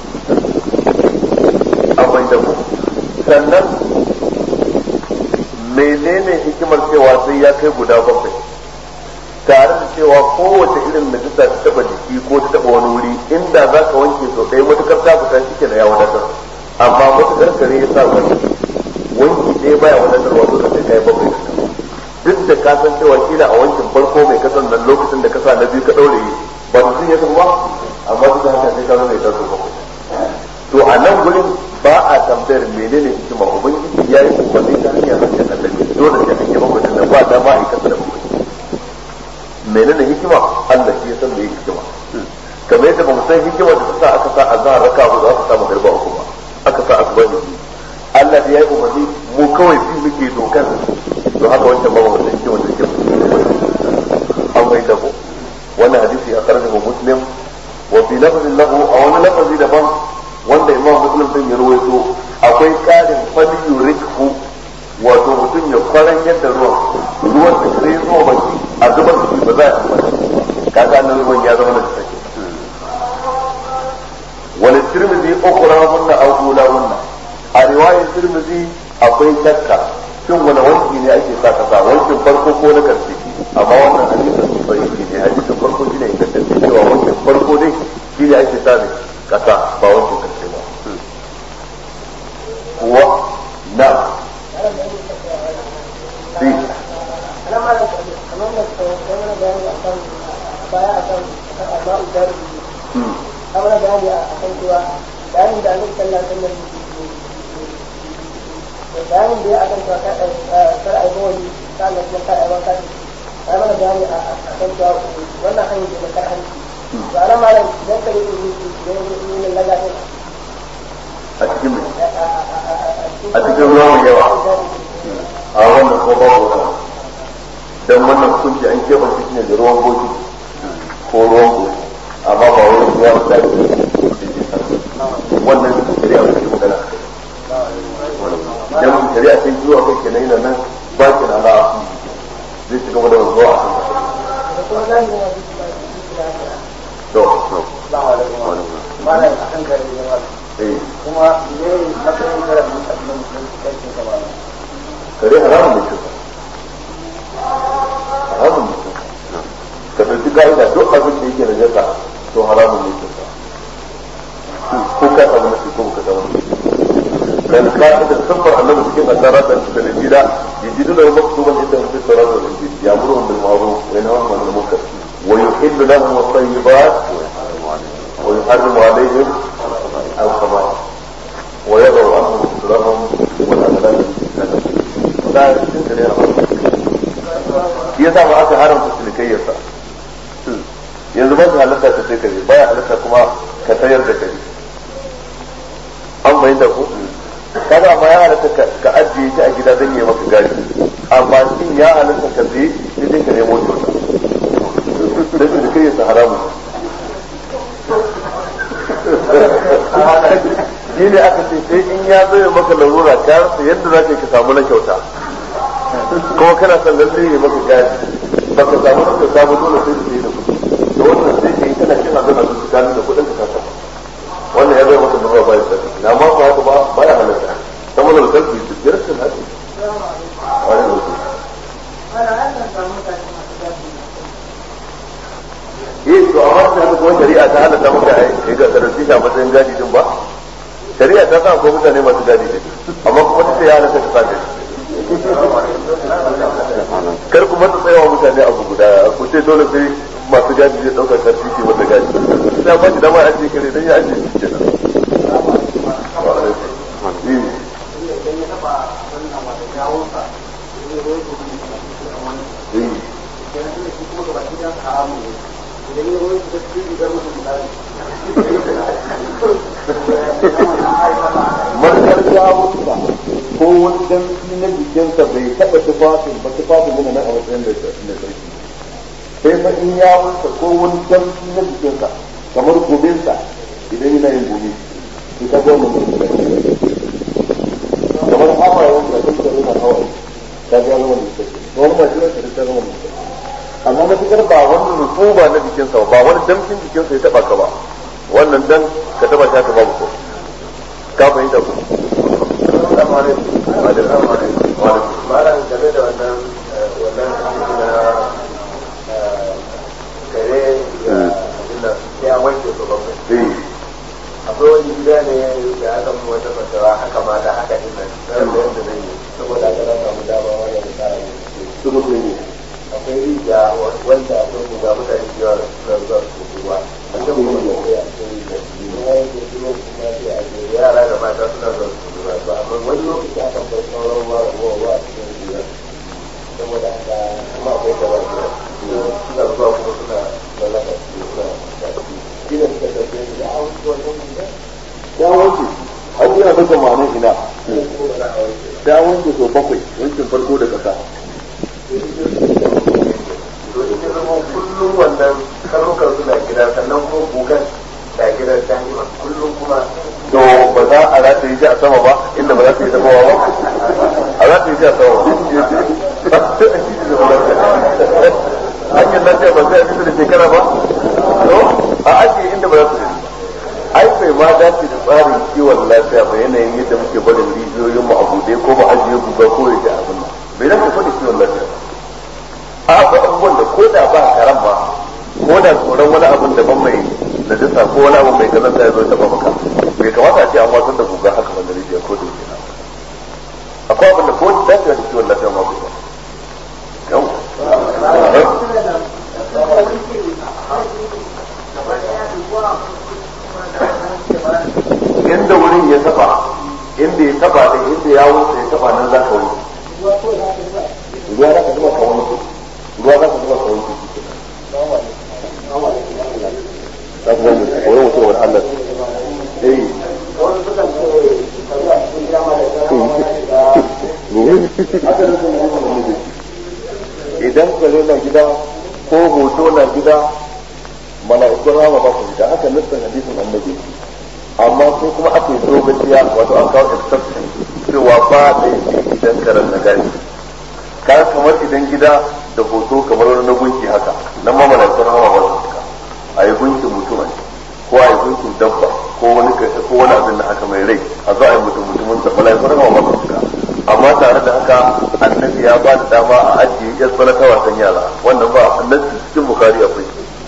ba da mu sannan menene hikimar cewa sai ya kai guda bakwai tare da cewa kowace irin najisa ta taba jiki ko ta taba wani wuri inda za ka wanke so ɗaya matukar ta fita shi ke na ya wadatar amma matukar kare ya sa wani wanki ɗaya baya wadatar wato da sai kai bakwai duk da ka san cewa kila a wankin farko mai kasan nan lokacin da ka sa na biyu ka ɗaure ba mutum ya tafi ba amma duk da haka sai ka zama ya taso bakwai to a nan gurin ba a tambayar menene hikima ubangiji ya yi umarni ta hanyar harshen annabi dole sai an yi bakwai nan ba dama a yi kasa da bakwai menene hikima Allah shi ya san me hikima kamar yadda ba mu san hikima da ta sa aka sa azhar raka hudu aka sa magarba uku ba aka sa asuba ne Allah da ya yi umarni mu kawai fi muke dokar to haka wancan ba mu san hikima da hikima an bai da ko wannan hadisi a karanta muslim wa fi lafzin lahu a wani lafazi daban wanda imam muslim din ya rawaito akwai karin fali yurikhu wato mutum ya kwaran yadda ruwan ruwan da sai zuwa baki a zubar da shi ba za a amfani kaga nan ruwan ya zama da take wani tirmidhi ukra hunna aw ula hunna a riwayar tirmidhi akwai shakka shin wani wanki ne ake sa kasa wankin farko ko na karshe amma wannan hadisin bai ne hadisin farko shine ingantacce cewa wankin farko dai shine ake sa ne kasa ba wancan karshe ba wa na si kamar bayani a kan cewa bayanin da annabi sallallahu alaihi wasallam bayanin da ya akan cewa kar ai bawali sannan kuma kar ai wanka ya mana bayani a kan cewa wannan hanyar da kar hanci to ana malam idan kare ne ne ne ne laga ne a cikin a cikin ruwa mai yawa a wannan ko ba ko dan wannan hukunci an keɓe shi ne da ruwan goji ko ruwan goji amma ba wani ruwa da ke wannan shari'a ba ke magana idan shari'a sai zuwa kai kenan yana nan ba ki na zai ci gaba da zuwa a kan to to malam akan kare ne ma eh kuma ne matsayin kare mun tabbata mun kai ka ba kare haramun ne shi haramun ne ka ɗauki ka'ida duk abin da yake najasa to haramun ne shi ko ka samu nasi ko ka samu nasi dan ka ta da sabbar annabi cikin asara da da gida يجدونه مكتوبا عندهم في التوراة والإنجيل يأمرهم بالمعروف وينهاهم عن المنكر ويحل لهم الطيبات ويحرم عليهم الخبائث ويضع عنهم إصرارهم والأغلال لا يمكن أن yasa ba aka haramta cinikayyarsa yanzu ba su halatta ka sai kare baya halatta kuma ka sayar da kare an bayin da ku kaga amma ya halatta ka ajiye shi a gida don yi maka gashi amma shin ya halatta ka sai sai dai ka nemo kyauta da cinikayyarsa haramun shi ne aka ce sai in ya zo maka larura ka rasa yadda za ka samu na kyauta kuma kana son lalle ya maka gadi baka samu ka samu dole sai da da kuɗi da wannan sai ka yi kana cin abin a su gani da kuɗin ka kasa wannan ya zai maka da ba ya sani na ma ba haka ba ba ya halatta sama da kalbi su biyar sun haɗe wani mutum eh to amma da haka kuma shari'a ta halatta maka ai ga sarrafi shi a matsayin gadi din ba shari'a ta sa ko mutane masu gadi din amma kuma ta ce ya halatta ka sa gadi kar ku mata tsayawa mutane abu guda ku ce dole sai masu gadi zai ɗaukar karfi ke mata gadi sai ba shi dama a ce kare don ya ajiye shi kenan Markar jawonsa ko wani damfi na jikinsa bai taɓa tufafin ba tufafin yana nan a matsayin da sarki sai fa in ya wuce ko wani damfi na jikinsa kamar gobinsa idan yana yin gobe to ta goma mutum da kamar hawayen da duk da yana hawaye ta ga zama da sarki wani ba jiran da ta zama da sarki amma matukar ba wani rutuba na jikinsa ba wani damfin jikinsa ya taɓa ka ba wannan dan ka taɓa ta ka babu ko ka fahimta ku malam game da wannan wannan na kare ya wanke su bakwai akwai wani gida ne da aka mu wata fatawa haka ma da haka din nan sai da yadda zai yi saboda aka na samu dama wanda da tsara ne akwai rijiya wanda akwai guga mutane da yawa suna zuwa su ruwa a can kuma sai a cikin rijiya ya yi da kuma sai a je yara da mata suna zuwa su ruwa ba amma wani lokaci aka bar sauran ruwa ruwa ruwa a cikin rijiya saboda haka kuma akwai gaba da suna zuwa kuma suna lalata su suna shi da suka tafi da an wannan gida ya wanke har yana daga ma'anar ina ya wanke sau bakwai wankin farko da ƙasa to ita zama kullum wannan karnukan suna gida sannan kuma gugan da gidan da'ima kullum kuma to ba za a rata yi shi a sama ba inda ba za ta yi sama ba a za ta yi shi a sama hanyar lafiya ba sai a fita da shekara ba to a ajiye inda ba za su yi ai bai ma dace da tsarin kiwon lafiya ba yanayin yadda muke barin rijiyoyin mu a buɗe ko mu ajiye guga ko ya ji abin nan bai dace ba da kiwon lafiya a akwai abubuwan da ko da ba karan ba ko da tsoron wani abin daban mai najasa ko wani abu mai kazanta ya zo ya taba maka bai kamata a ce an wasan da guga haka wanda rijiya ko da yake akwai abin da ko da dace da kiwon lafiya ma ku yau inda wurin ya taba inda ya taba da inda ya wuce ya taba nan za ka wuce ruwa za ka zuba ka wuce ruwa za ka zuba ka wuce za ku gani wani mutum wani Allah eh idan kare na gida ko hoto na gida mala'ikun rama ba su da aka nufin hadisin annabi amma sai kuma aka yi dogaciya wato an kawo exception cewa ba da yake idan karen na gani ka kamar idan gida da hoto kamar wani na gunki haka nan ma mala'ikun rama ba su cika a yi gunkin mutum ne ko a yi gunkin dabba ko wani ko wani abin da haka mai rai a zo a yi mutum mutumin da mala'ikun rama ba su cika amma tare da haka annabi ya ba da dama a ajiye yan tsana ta wasan yara wannan ba annabi cikin bukari akwai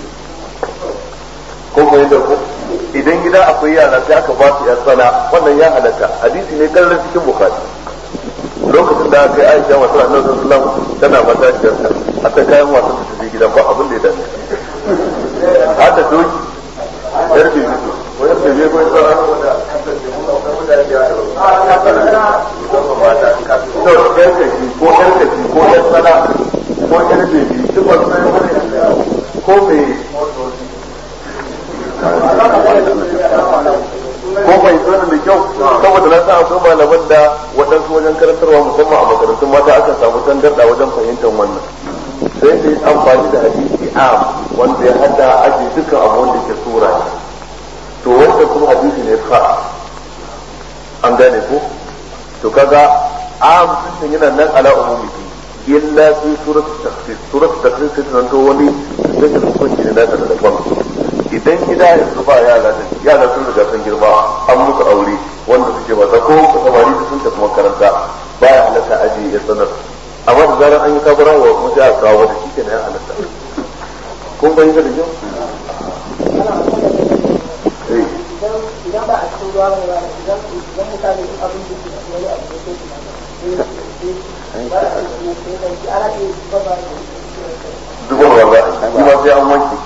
ko ko yadda ko idan gida akwai yara sai aka ba su yan tsana wannan ya halatta hadisi ne kallon cikin bukari lokacin da aka yi aisha masu annabi sallallahu alaihi wasallam tana mata ciyarta hatta kayan wasan ta tafi gidan ba abin da ya dace har da doki yar bi mutu ko yar bi ko tsara to yar kaji ko yar kaji ko yar sana ko yar bebi duk ba su ko me ko bai zo da kyau saboda na sa akwai malaman da waɗansu wajen karantarwa musamman a makarantun mata aka samu tangarda wajen fahimtar wannan sai da yi amfani da hadisi am wanda ya hada aji dukkan abu wanda ke sura ne to wanda kuma hadisi ne fa an gane ko to kaga am sun yana nan ala umumi illa fi surat takhsis surat takhsis sai ta to wani sai ta hukunci ne nata da daban idan gida yanzu ba yara da yara sun riga sun girma an musu aure wanda suke wasa ko samari da sun tafi makaranta baya halatta aji ya sanar amma da zarar an yi kabura wa mu sai a kawo da shi kenan ya halatta kun bai da kyau idan ba a cikin ruwa mai ba idan idan mutane duk abin da ke da wani abu da ke da ba a cikin da ke ana ke ba ba zubarwa za a yi kuma sai an wanke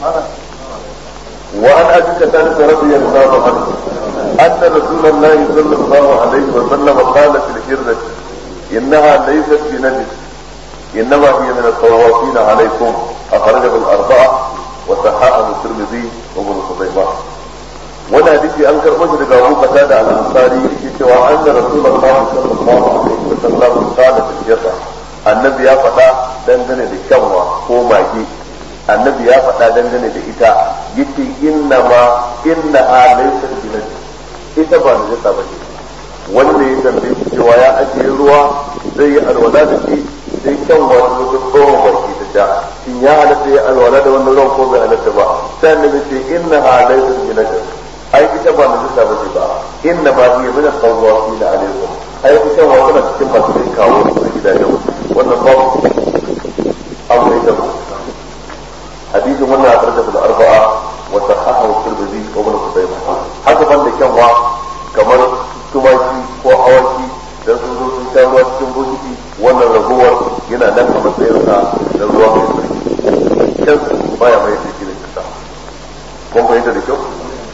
وعن ابي قتاده رضي الله عنه ان رسول الله صلى الله عليه وسلم قال في الهرة انها ليست بنجس انما هي من الطوافين عليكم اخرجه الاربعه وصححه الترمذي وابن خزيمه وانا حديثي انكر مجد ابو قتاده الانصاري في ان رسول الله صلى الله عليه وسلم قال في الهرة النبي يا فتى dangane da kyanwa ko mage annabi ya faɗa dangane da ita yace inna ma inna ha laysa binan ita ba ne ta bace wanda ya tambaye shi cewa ya ajiye ruwa zai yi alwala da shi sai kyan wani wajen tsohon baki ta sha shin ya halatta ya alwala da wannan ruwan ko bai halatta ba sai annabi ce inna ha laysa binan ai ita ba ne ta bace ba inna ma hiya min al-qawwafina alaykum ai ita wa tana cikin masu kai kawo a gidajen wannan babu abu ita ba حديث من أخرجه الأربعة وصححه الترمذي وابن خزيمة haka ban da kyanwa kamar tumaki ko awaki dan sun zo sun sha ruwa cikin bokiti wannan ragowar yana nan a matsayin sa da ruwa mai sarki kyan baya mai da shi ne kasa kun fahimta da kyau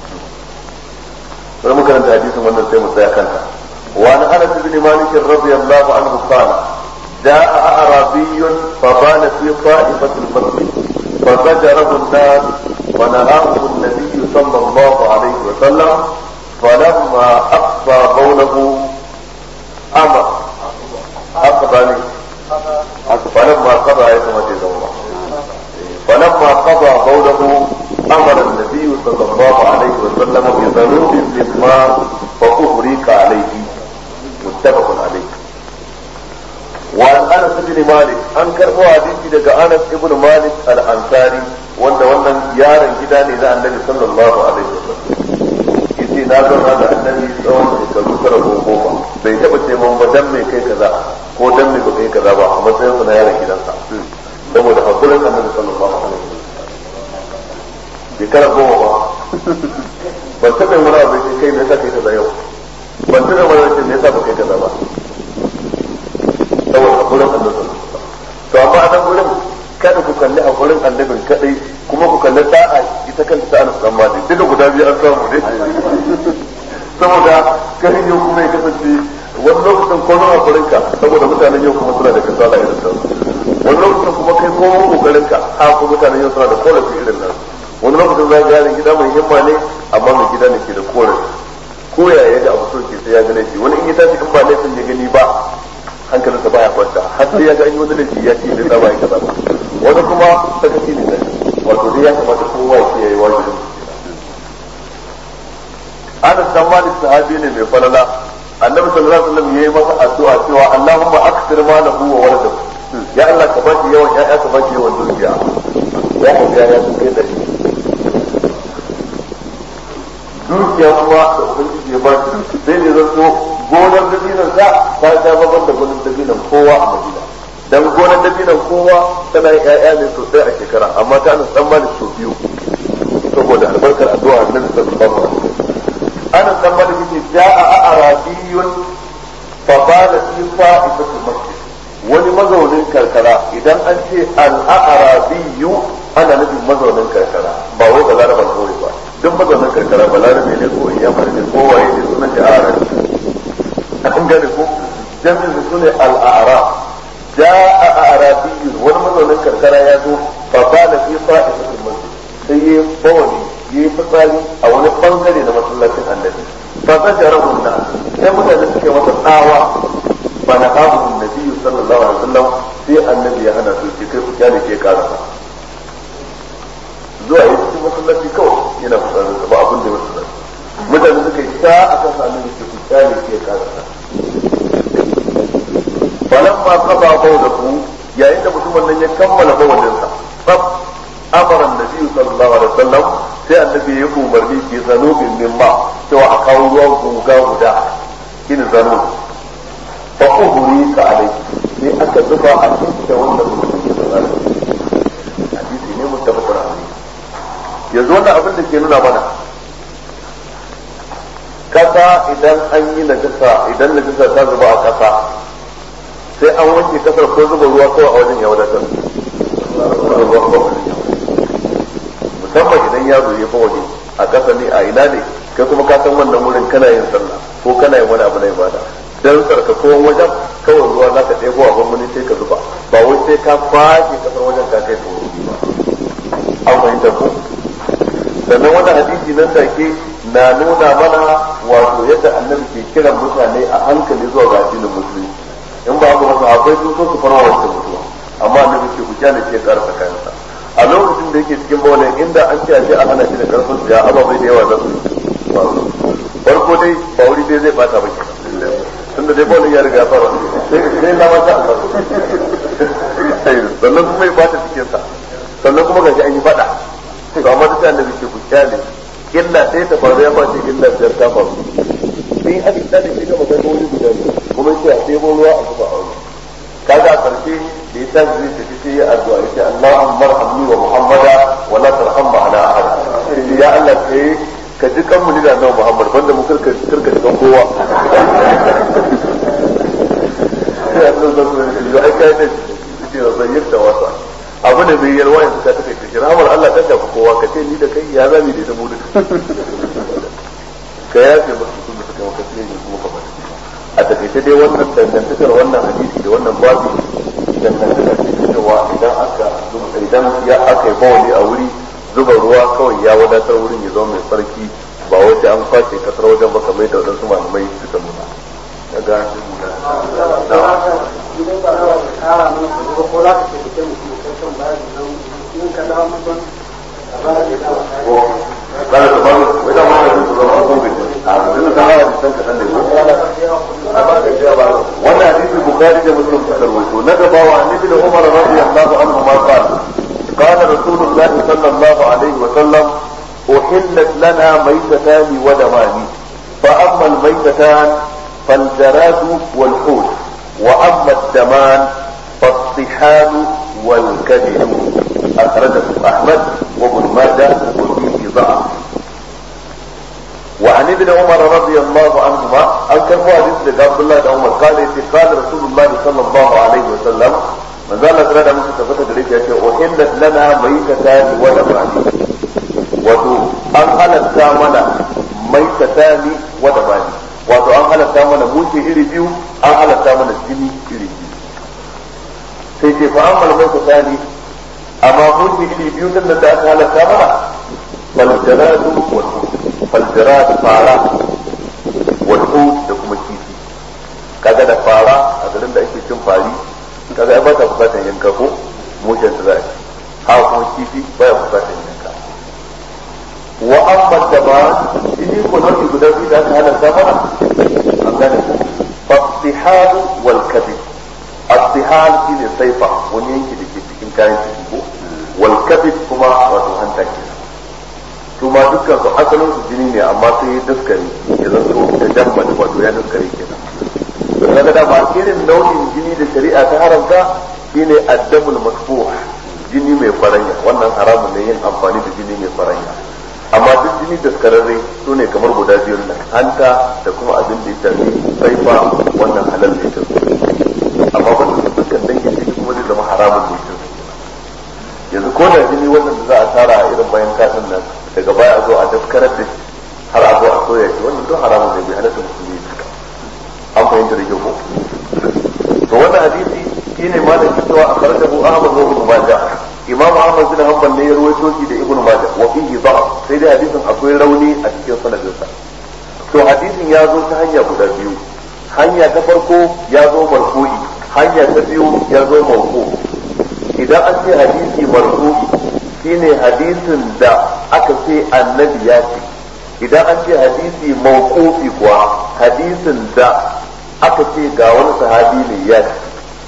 sai muka karanta hadisin wannan sai mu tsaya kanta wa an anas ibn malik radiyallahu anhu qala جاء أعرابي فبال في طائفة المسجد فزجره الناس ونهاه النبي صلى الله عليه وسلم فلما أقصى قوله أمر أقبل فلما قضى يتمت زوره فلما قضى قوله أمر النبي صلى الله عليه وسلم بذنوب مما فأهريك عليه متفق عليه وعن انس بن مالك an karbo hadisi daga Anas ibn Malik al-Ansari wanda wannan yaron gida ne na Annabi sallallahu alaihi wasallam yace na zauna da Annabi tsawon shekaru tara ko goma bai taba ce mun ba dan me kai kaza ko dan me ba kai kaza ba a matsayin sa na yaron gidansa saboda hakurin Annabi sallallahu alaihi wasallam shekara goma ba ban taɓa wani abu sai kai me yasa kai kaza yau ban taɓa wani abu me yasa ba kai kaza ba saboda hakurin annabi to amma a nan gurin kada ku kalli hakurin annabin kadai kuma ku kalli da'a ita kanta ta anas dan malik duka guda biyu an samu ne saboda kai yau kuma ya kasance wani lokacin ko na hakurin ka saboda mutanen yau kuma suna da kasala irin sa wani lokacin kuma kai ko kokarin ka ha ko mutanen yau suna da korafi irin nan wani lokacin za ga gida mai himma ne amma mai gida ne ke da korafi ko ya ga abu so ke sai ya gane shi wani in ya tashi in ba laifin ya gani ba hankalinsa baya kwanta har sai ya ga an yi wani laifi ya ce zai ba ya kaza ba wani kuma sakaci ne da wato dai ya kamata kowa ya kiyaye wajibin Anas dan Malik sahabi ne mai falala Annabi sallallahu alaihi wasallam yayi masa addu'a cewa Allahumma akthir malahu wa waladahu ya Allah ka bashi yawan ya'ya ka bashi yawan dukiya ya haifi ya sun kai dari dukiya kuma da ubangiji ya bashi sai ne zan so gonar dabinan sa ta sha babban da gonar dabinan kowa a Madina dan gonar dabinan kowa tana yin ƴaƴa ne sosai a shekara amma ta nan dan malik sau biyu saboda albarkar addu'a annabi sallallahu alaihi wasallam ana dan malik yake ja'a arabiyun fa bala fi fa'ifatul masjid wani mazaunin karkara idan an ce al-a'rabiyyu ana nufin mazaunin karkara ba wai balaraban kawai ba duk mazaunin karkara balarabe ne ko ya ne ko waye ne sunan shi a'rabi an gane ko jami'in su sune al-a'rab ja'a a'rabiyyun wani mazaunin karkara ya zo fa bala fi fa'ifatul masjid sai yi bawani yi fitsari a wani bangare na masallacin annabi fa zajarahu na sai mutane suke masa tsawa fa na hamu nabi sallallahu alaihi wasallam sai annabi ya hana su kai ku kyale ke karasa zuwa yi cikin masallaci kawai yana fitsarin ba abin da ya masallaci mutane suka yi ta a kan annabi ke ku kyale ke karasa falamma qada bawdahu yayin da mutumin nan ya kammala bawalinsa tsaf amara annabi sallallahu alaihi wasallam sai annabi ya umarni ke zano bin mimma cewa a kawo ruwan guga guda kin zano fa uhuri ka alai sai aka zuba a cikin wannan mutum ya zano hadisi ne muttafaqun alaihi yanzu wannan abin da ke nuna mana kasa idan an yi najasa idan najasa ta zuba a kasa sai an wanke kasar ko zuba ruwa kawai a wajen ya wadatar musamman idan yaro ya fa waje a kasa ne a ina ne kai kuma ka san wannan wurin kana yin sallah ko kana yin wani abu na ibada dan tsarkakowan wajen kawai ruwa za ka ɗebo a gwamnati sai ka zuba ba wai sai ka fashe kasar wajen ka kai tsoro ba an fahimta ko sannan wannan hadisi nan take na nuna mana wato yadda annabi ke kiran mutane a hankali zuwa ga addinin musulunci in ba haka masa akwai sun so su fara wancan mutuwa amma annabi ke kuja ne ke karasa kayansa a lokacin da yake cikin bawalin inda an ce a je a hana shi da karfin ya ababai da yawa za su farko dai ba wuri dai zai bata ba kenan tunda dai bawalin ya riga ya fara sai na mata sannan kuma ya bata cikinsa sannan kuma gashi an yi fada to amma da annabi ke ku kyale illa sai ta faru ya bace illa biyar ta faru in aka kyale shi ga magana wani guda ne kuma sai a ɗebo ruwa a zuba a wani kaga a karshe da ya tashi zai tafi sai ya addu'a yace Allahumma marhamni wa Muhammada wa la tarham ma'ana ahad ya Allah kai ka ji kan mu da annabi Muhammad banda mu karka karka ji kan kowa sai Allah zai yi ai kai ne ce zayyarta wasa abu ne mai yalwa yanzu ka take kashi rahmar Allah ta shafi kowa ka ce ni da kai ya zami da ita mu duka ka yafe musu sun da suka maka sai ne kuma ka bata a takaice dai wannan dangantakar wannan hadisi da wannan babu dangantakar ce cewa idan aka idan ya aka yi bawali a wuri zuba ruwa kawai ya wadatar wurin ya zama mai sarki ba wai sai an kwace kasar wajen ba kamar da wadansu malamai suka nuna ya ga shi nuna قال تبارك وإذا ما كنت تزرعون abin da hawa da sanka san da wannan hadisi bukhari da muslim suka rawaito na gaba wa annabi da umar radiyallahu anhu ma qala qala rasulullah sallallahu alaihi wa sallam uhillat lana maytatan wa damani fa amma al-maytatan فالجراد والحوت واما الدمان فالطحال والكبد اخرجه احمد وابن ماجه وفيه ضعف وعن ابن عمر رضي الله عنهما أن كان هو حديث عبد الله بن عمر قال قال رسول الله صلى الله عليه وسلم من ذا الله تعالى musu tabbata da rike yake uhillat lana maytatan wa damani wato an halatta mana maytatan wa damani wato an halatta mana muke iri biyu an halatta mana jini iri biyu sai ce fa amma maytatan amma muke iri biyu din da aka halatta mana fal jaradu wal faljirat fara walhut da kuma kifi kaga da fara a garin da ake cin fari kaga ai ba ta bukatar yanka ko mushen ta zai ha kuma kifi baya bukatar yanka wa amma da ba shi ko nau'i guda biyu da aka halatta mana an gane ko fasihal wal kabid asihal shine saifa wani yanki da ke cikin kayan ciki ko wal kabid kuma wato hanta kenan su ma dukkan su asalin su jini ne amma sai ya daskare ya zanto da damma da wato ya daskare kenan to kaga da ba irin nau'in jini da shari'a ta haramta shine addamul masfuh jini mai faranya wannan haramun ne yin amfani da jini mai faranya amma duk jini daskararre su ne kamar guda biyun nan hanta da kuma abin da ya shafi saifa wannan halal ne ta amma wannan su dukkan dangin jini kuma zai zama haramun ne ta yanzu ko da jini wannan da za a tara a irin bayan kasan nan daga baya a zo a daskarar da shi har a zo a soya shi wannan duk haramun ne bai halatta musulmi ya an fahimta da kyau ko to wannan hadisi shine malam ke cewa akhrajahu Ahmad wa Ibn Majah Imam Ahmad bin Hanbal ne ya rawaito shi da Ibn Majah wa fihi da'af sai dai hadisin akwai rauni a cikin sanadin sa to hadisin ya zo ta hanya guda biyu hanya ta farko ya zo marfu'i hanya ta biyu ya zo mawqu idan an ce hadisi marfu'i shine hadisin da aka ce annabi ya ce idan an ce hadisi mawqufi kuwa hadisin da aka ce ga wani sahabi ne ya ce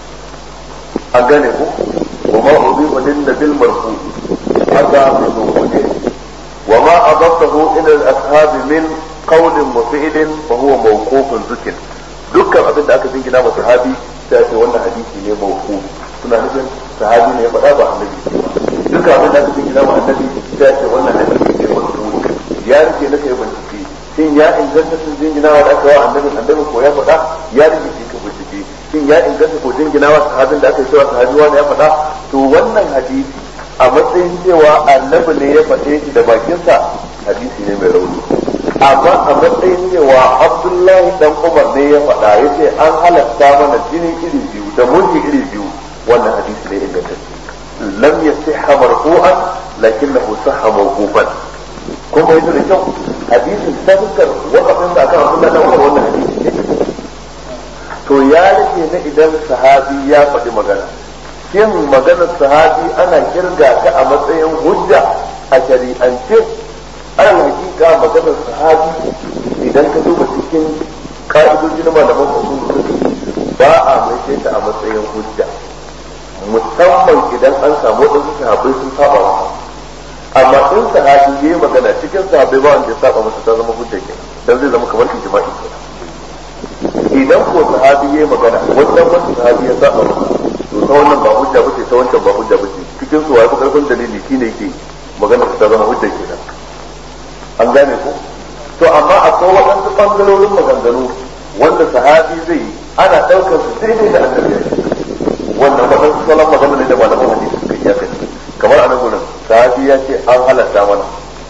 an gane ku وما أضيف للنبي المرفوع هذا من وجوده وما أضفته إلى الأصحاب من قول وفعل فهو موقوف ذكر dukkan abin da aka jingina wa sahabi sai ce wannan hadisi ne mawquf suna nufin sahabi ne ya faɗa ba annabi dukkan abin da aka jingina wa annabi sai ce wannan hadisi ne mawquf ya rike na kai bincike shin ya inganta sun jingina wa da aka wa annabi annabi ko ya faɗa ya rike shi ka bincike shin ya inganta ko jingina wa sahabin da aka yi cewa sahabi wani ya faɗa to wannan hadisi a matsayin cewa annabi ne ya faɗe shi da bakinsa hadisi ne mai rauni amma a matsayin cewa abdullahi dan umar ne ya faɗa ya ce an halatta mana jini iri biyu da mulki iri biyu wannan hadisi ne ingantacce lam yasihha marfu'an lakinnahu sahha mawqufan kun bai da kyau hadisin tabbatar wakafin da akan abdullahi dan umar wannan hadisi ne to ya rage na idan sahabi ya faɗi magana shin maganar sahabi ana kirga ta a matsayin hujja a shari'ance ana hakika maganar sahabi idan ka duba cikin ka'idoji na malaman usul ba a mai ta a matsayin hujja musamman idan an samu wadansu sahabbai sun saba wa amma in sahabi ya yi magana cikin sahabbai ba wanda ya saba masa ta zama hujja ke dan zai zama kamar ijma'i kenan idan ko sahabi ya yi magana wannan wanda sahabi ya saba masa to ta wannan ba hujja bace ta wancan ba hujja bace cikin su wai karfin dalili shine yake magana ta zama hujja kenan an gane ko to amma akwai waɗansu bangarorin maganganu wanda sahabi zai yi ana ɗaukar su daidai da annabi ya wannan waɗansu salon magana ne da malaman hadisi suka iya kai kamar anan gurin sahabi ya ce an halatta mana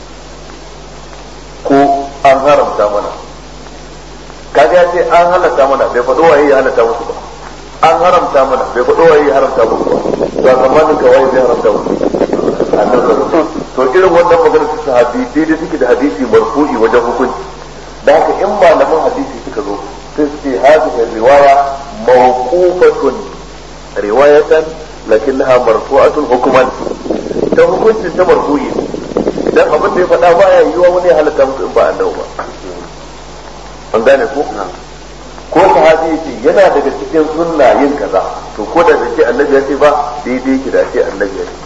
ko an haramta mana kaga ya ce an halatta mana bai faɗo waye ya halatta musu ba an haramta mana bai faɗo waye ya haramta musu ba to zamanin ka waye zai haramta musu annabi to irin wannan magana ta sahabi daidai suke da hadisi marfu'i wajen hukunci da haka in malaman hadisi suka zo sai su ce hadhihi riwaya mawqufatun riwayatan lakinnaha marfu'atun hukuman ta hukuncin ta marfu'i dan abin da ya faɗa baya yiwa wani ya halatta musu in ba annabi ba an gane ko ko sahabi yace yana daga cikin sunna yin kaza to ko da bai ce annabi ya ce ba daidai yake da ce annabi ya ce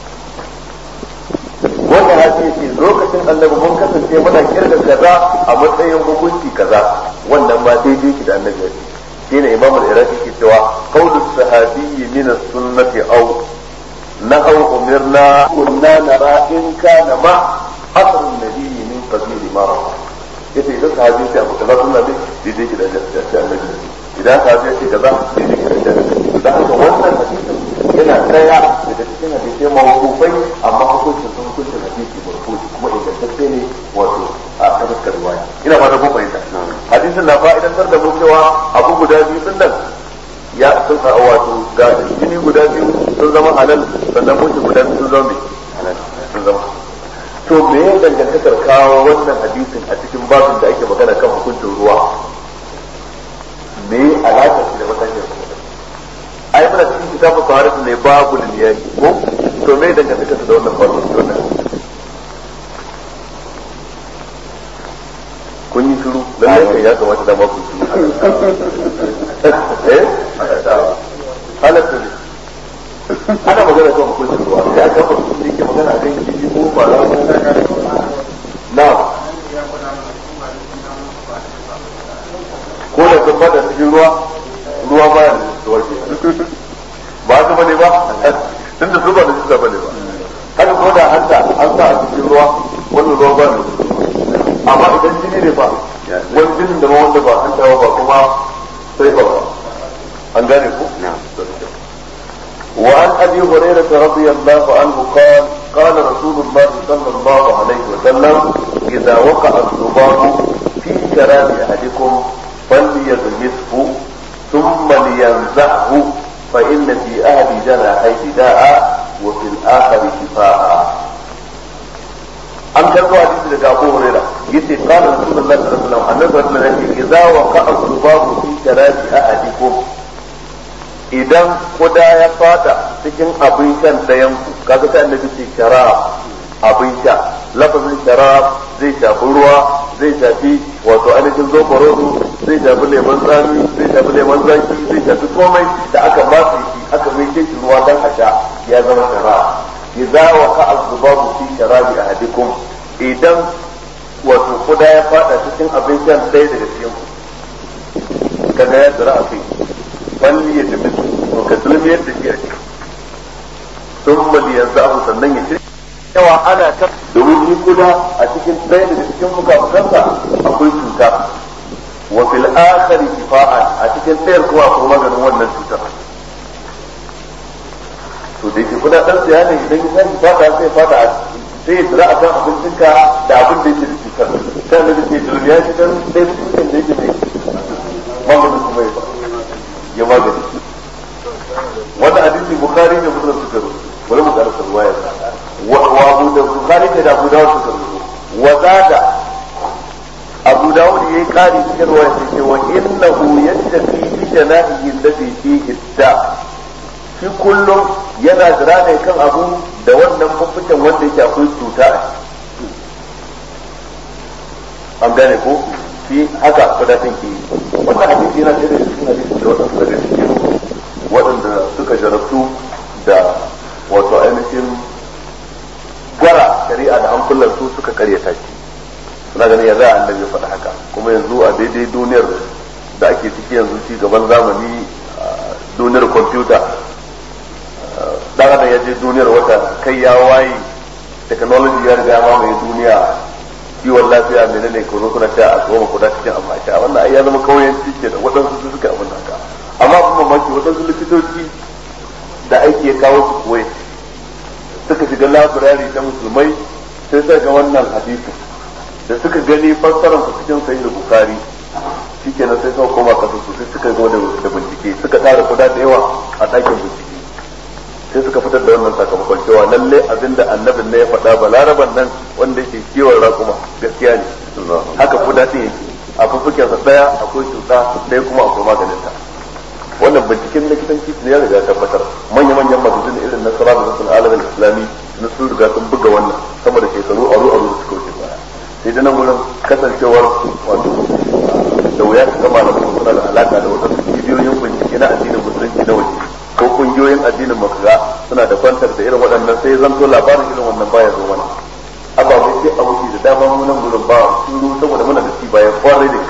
ko sahabi yace lokacin annabi mun kasance muna kirga kaza a matsayin hukunci kaza wannan ma daidai yake da annabi ya ce shine imam al-iraqi ke cewa qawlu sahabi min as-sunnati aw nahaw umirna kunna nara in kana ma asr an-nabi min qabili ma ra'a yace idan sahabi sai abu kaza sunna ne daidai ki da jami'a annabi idan sahabi ya ce kaza daidai ki da jami'a da haka wannan hadisin yana daya daga cikin hadisai mawqufai amma hukuncin sun hukuncin hadisi marfu kuma ingantacce ne wato a tafsirar riwaya ina fata kun fahimta hadisin na fa'idantar da mu cewa abu guda biyu din nan ya sun wato ga jini guda biyu sun zama halal sannan mutu guda biyu sun zama mai halal sun zama to me ya dangantakar kawo wannan hadisin a cikin babin da ake magana kan hukuncin ruwa me alaƙa shi da matakin ai muna cikin kitabun taharat ne babu liyaki ko to me dangantakar da wannan babin wannan kun yi shiru lallai kai ya kamata da ma ku shiru eh halatta ne ana magana kan hukuncin ruwa ya ga mutum da yake magana kan kifi ko fara ko na ko da sun bada cikin ruwa ruwa ba ya da waje ba su bane ba tunda su ba da su bane ba haka ko da hanta an sa a cikin ruwa wannan ruwa ba ne amma idan jini ne ba wani jinin da ma wanda ba an tawa ba kuma sai ba an gane ku وعن ابي هريره رضي الله عنه قال قال رسول الله صلى الله عليه وسلم اذا وقع الذباب في شراب احدكم فليغمسه ثم لينزعه فان في احد جناحيه داء وفي الاخر شفاء an karbo hadisi daga Abu Hurairah yace qala Rasulullah sallallahu alaihi wasallam annabi sallallahu alaihi wasallam idza waqa'a dhubabu fi sharabi ahadikum idan kuda ya fada cikin abin shan dayan ku kaga sai annabi ce sharab abin sha lafazin sharab zai shafi ruwa zai shafi wato ainihin zoforodo zai shafi lemon tsami zai shafi lemon zaki zai shafi komai da aka matse shi aka mai shi ruwa dan a sha ya zama sharab idza waqa az-zubabu fi sharabi ahadikum idan wato kuda ya fada cikin abin shan ɗaya daga cikin ku kaga ya tsira a kai balli ya tafi to ka zulmi yadda shi a ciki sun mali yanzu abu sannan ya shirya yawa ana ta domin shi kuda a cikin ɗaya daga cikin fuka-fukansa akwai cuta wa fil akhari shifa'an a cikin ɗayar kuma akwai maganin wannan cutar to da yake kuna dan siya ne idan ya sani fada sai fada sai ya tsira akan abincinka da abin da yake da cutar kan da ke duniya shi dan sai cikin da yake mai maganin kuma ya ya magani wannan hadisi bukhari ne muslim suka rubuta bari mu karanta ruwayar wa abu da bukhari ne da abu dawud suka rubuta wa zada abu dawud yayi kari cikin ruwayar sai ce wa innahu yattafi bi janahihi alladhi fihi da shi kullum yana jira ne kan abu da wannan fuffuken wanda yake akwai cuta an gane ko shi haka kudatin ke wannan hadisi yana ɗaya da cikin hadisi da waɗansu daga cikin waɗanda suka jarabtu da wato ainihin gwara shari'a da hankulan su suka karyata shi suna ganin ya za a annabi faɗa haka kuma yanzu a daidai duniyar da ake ciki yanzu ci gaban zamani duniyar kwamfuta dan adam ya je duniyar wata kai ya waye technology ya riga ya mamaye duniya kiwon lafiya menene ko zo kuna ta a tsoma kuda cikin amma sha wannan ai ya zama kauyen cike da waɗansu su suka abin haka amma kuma mamaki waɗansu likitoci da aiki ya kawo su koyi suka shiga labirari ta musulmai sai suka ga wannan hadisi da suka gani fassarar su cikin sahih bukhari shikenan sai suka koma kasu su sai suka ga da bincike suka tara kuda da yawa a ɗakin bincike sai suka fitar da wannan sakamakon cewa lalle abinda annabin ne ya faɗa ba laraban nan wanda yake kiwon raƙuma gaskiya ne haka kuda ɗin yake a fuffuken sa ɗaya akwai cuta ɗaya kuma akwai maganin ta wannan binciken likitanci ne ya riga ya tabbatar manya manyan magazin irin na sara da nasul alamin islami na sun riga sun buga wannan sama da shekaru aru aru da suka wuce baya sai da nan wurin kasancewar wato da wuya su gama da suna da alaka da wasu cibiyoyin bincike na addinin musulunci na waje ko kungiyoyin addinin makaga suna da kwantar da irin waɗannan sai zanto labarin irin wannan baya zo mana ababai sai a wuce da dama mu nan gurin ba sun saboda muna da ci bayan kwarai da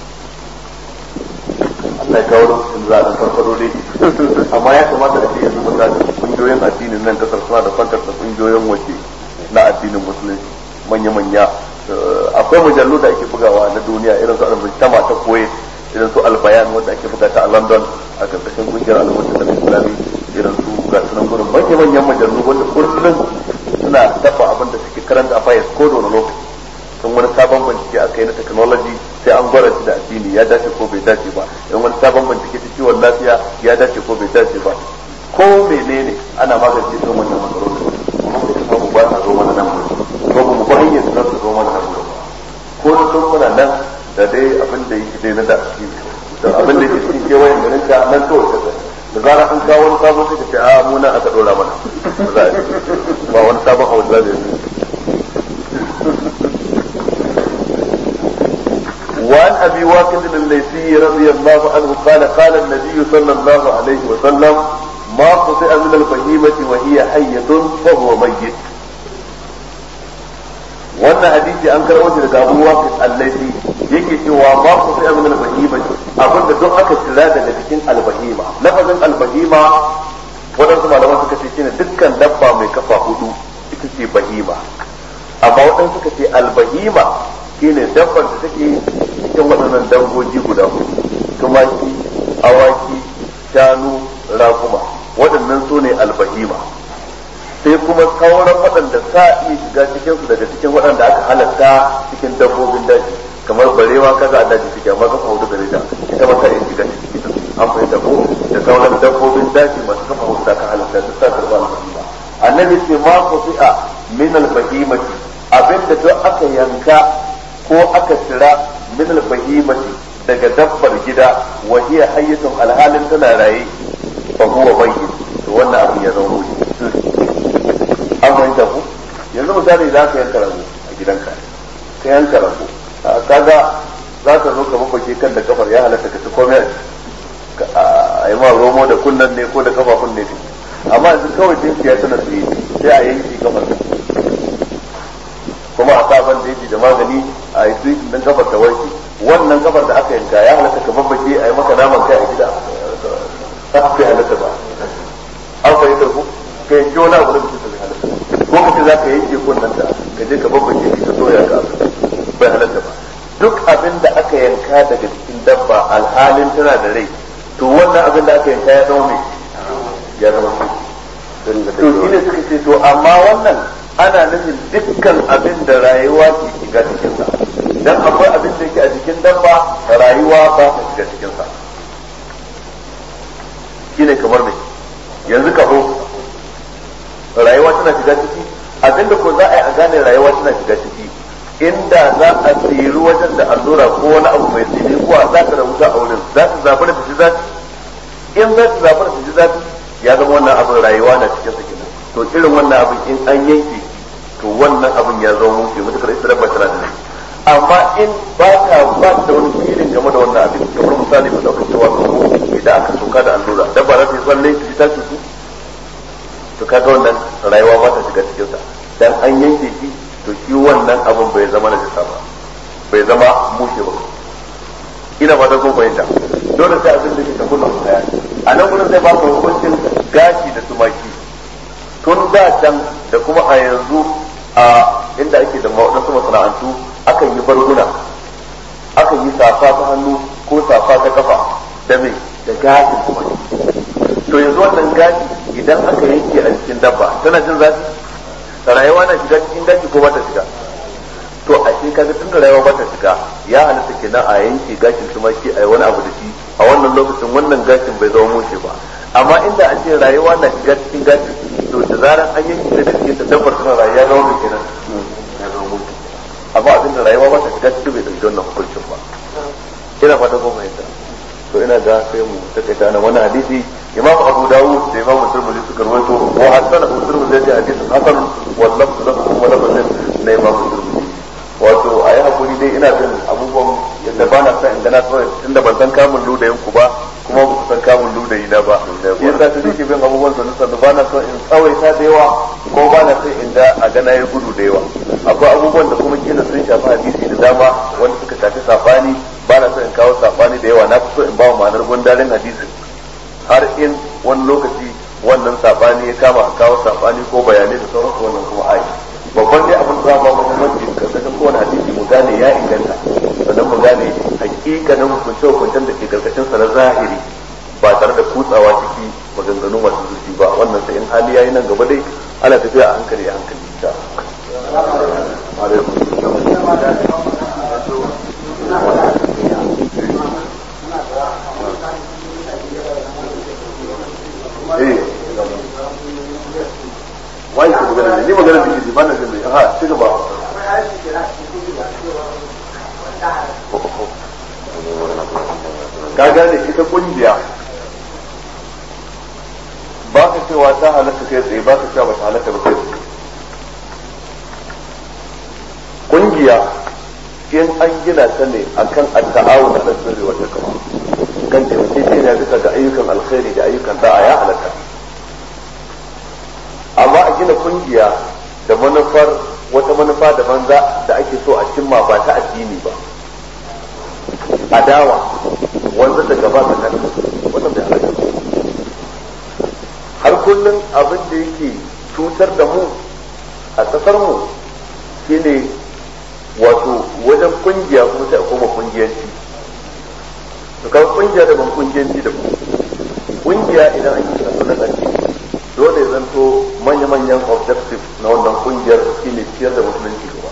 Allah ya kawo lokacin za a dan farfado dai amma ya kamata a ce yanzu misali kungiyoyin addinin nan kasar suna da kwantar da kungiyoyin waje na addinin musulunci manya-manya akwai mujallu da ake bugawa na duniya irin su al-mujtama ta koyi irin su albayan wanda ake buga ta a london a karkashin kungiyar al'ummar da islami irin su ga sunan gurin manya manyan mujallu wanda kullum suna taɓa abin da suke karanta a fayas ko da wani lokaci sun wani sabon bincike a kai na technology sai an gwara shi da addini ya dace ko bai dace ba in wani sabon bincike ta ciwon lafiya ya dace ko bai dace ba ko menene ana magance irin wannan matsalolin kuma sai samu ba ta zo mana nan ko mu ba hanyar da za su zo mana nan ko da sun muna nan da dai abin da yake dai na da da abin da yake cikin kewayen garin ka nan kawai ka da zara an kawo wani sabon sai ka ce a mu nan aka dora mana ba wani sabon abu da zai وعن ابي واقد الليثي رضي الله عنه قال قال النبي صلى الله عليه وسلم ما قطع من البهيمة وهي حية فهو ميت wannan hadisi an karɓo shi daga Abu Waqid al-Laythi yake cewa ma ku sai min al-bahima abinda duk aka tsira daga cikin al-bahima lafazin al-bahima wadansu malaman suka ce shine dukkan dabba mai kafa hudu ita ce bahima amma wadansu suka ce al-bahima shine dabbar da take cikin waɗannan dangogi guda hudu tumaki awaki shanu rakuma waɗannan su ne albahima sai kuma sauran waɗanda sa iya shiga cikin su daga cikin waɗanda aka halatta cikin dabbobin daji kamar barewa kaza a daji take amma kafa hudu gare ta ita ma ta iya shiga cikin an fahimta ko da sauran dabbobin daji masu kafa hudu da aka halatta duk sa karɓa albahima annabi ce ma kufi'a min albahimati abinda duk aka yanka ko aka tira min albahimati daga dabbar gida wa hiya hayyatun alhalin tana raye fa huwa bayyin to wannan abin ya zama wuce an fahimta ku yanzu misali za ka yanka rago a gidanka ka yanka rago kaga za ka zo ka mafake kan da kafar ya halatta ka ci komai a yi ma romo da kunnan ne ko da kafafun ne amma yanzu kawai dinki ya tana tsaye sai a yanki kafar kuma a sa ban da da magani a yi su din kafar ta warke wannan kafar da aka yanka ya halatta ka babbake a yi maka naman kai a gida ta aka halatta ba an fahimta ku ka yanki wani abu da mutum ta halatta ko kace za ka yanke kunnan ta ka je ka babbake ka soya ka bai halatta ba duk abin da aka yanka daga cikin dabba alhalin tana da rai to wannan abin da aka yanka ya zama mai ya zama mai to shi ne suka ce to amma wannan ana nufin dukkan abin da rayuwa ke shiga cikinsa dan akwai abin da yake a jikin dabba rayuwa ba ta shiga cikinsa shine kamar mai yanzu kaho rayuwa tana shiga ciki abinda ko za a yi a gane rayuwa tana shiga ciki inda za a tsiri wajen da allura ko wani abu mai tsini kuwa za ta rabuta a wurin za ta zafi da tafi zafi in za ta zafi da tafi zafi ya zama wannan abin rayuwa na cikin sa kenan to irin wannan abin in an yanke to wannan abin ya zama mushi mutukar ita dabba tana da amma in ba ta ba ta da wani filin game da wannan abin kamar misali ba dauka cewa ko idan aka soka da allura dabba za ta yi tsalle ta ta cutu to kaga wannan rayuwa ba ta shiga cikin sa dan an yanke shi to shi wannan abin bai zama na jisa ba bai zama mushe ba ina ba ta kun fahimta dole sai abin da ke tafi nan kaya a nan gudun zai ba ku hukuncin gashi da tumaki tun da can da kuma a yanzu a inda ake da waɗansu masana'antu akan yi barguna akan yi safa ta hannu ko safa ta kafa da mai da gashin tumaki to yanzu wannan gashi idan aka yanke a cikin dabba tana jin zafi rayuwa na shiga cikin gashi ko ba ta shiga to a shi kaga tun da rayuwa ba ta shiga ya halatta kenan a yanke gashin tumaki a yi wani abu da shi a wannan lokacin wannan gashin bai zama mushe ba amma inda an ce rayuwa na shiga cikin gashin to da zaran an yanke da cikin ta dabbar tana rayuwa zama mai kenan ya zama mushe amma abin da rayuwa ba ta shiga cikin bai dauki wannan hukuncin ba ina fata ko fahimta to ina ga sai mu takaita na wani hadisi imam abu dawud da imam turmudi suka rawaito wa hasana turmudi da hadisin hasan wal lafz lahu kuma lafzin na imam turmudi wato a yi hakuri dai ina jin abubuwan yadda ba na san in gana kawai tunda ban san kamun ludayin ku ba kuma ba ku san kamun ludayi na ba yasa ta nake bin abubuwan sannu sannu ba na son in tsawaita da yawa ko ba na son in ga a gana ya gudu da yawa akwai abubuwan da kuma kila sun shafi hadisi da dama wanda suka shafi safani ba na son in kawo safani da yawa na fi so in ba wa ma'anar gundarin hadisin har in wani lokaci wannan sabani ya kama a kawo sabani ko bayanai da sauransu wannan kuma ai babban dai abin da ba muhimmanci karkashin kowane hadisi mu gane ya inganta sannan mu gane hakikanin hukunce hukuncen da ke karkashin sa na zahiri ba tare da kutsawa ciki maganganu masu zurfi ba wannan sai in hali yayi nan gaba dai ana tafiya a hankali a hankali insha eh wai ku magana ni magana da shi ba na jin mai ha ci gaba ka gane ita kungiya ba ka cewa ta halatta kai tsaye ba ka cewa ba ta halatta ba kai tsaye kungiya in an gina ta ne akan at-ta'awun ala sirri wa taqwa kan taimakekeniya bisa ga ayyukan alkhairi da ayyukan da'a ya halatta amma a gina kungiya da manufar wata manufa da banza da ake so a cimma ba ta addini ba adawa wanda da gaba da nan wannan bai halatta har kullum abin da yake cutar da mu a kasar mu shine wato wajen kungiya kuma sai a koma kungiyanci to kaga kungiya da ban kungiyanci da kungiya idan an yi sanu na addini dole ya zanto manya-manyan objective na wannan kungiyar shine ciyar da musulunci gaba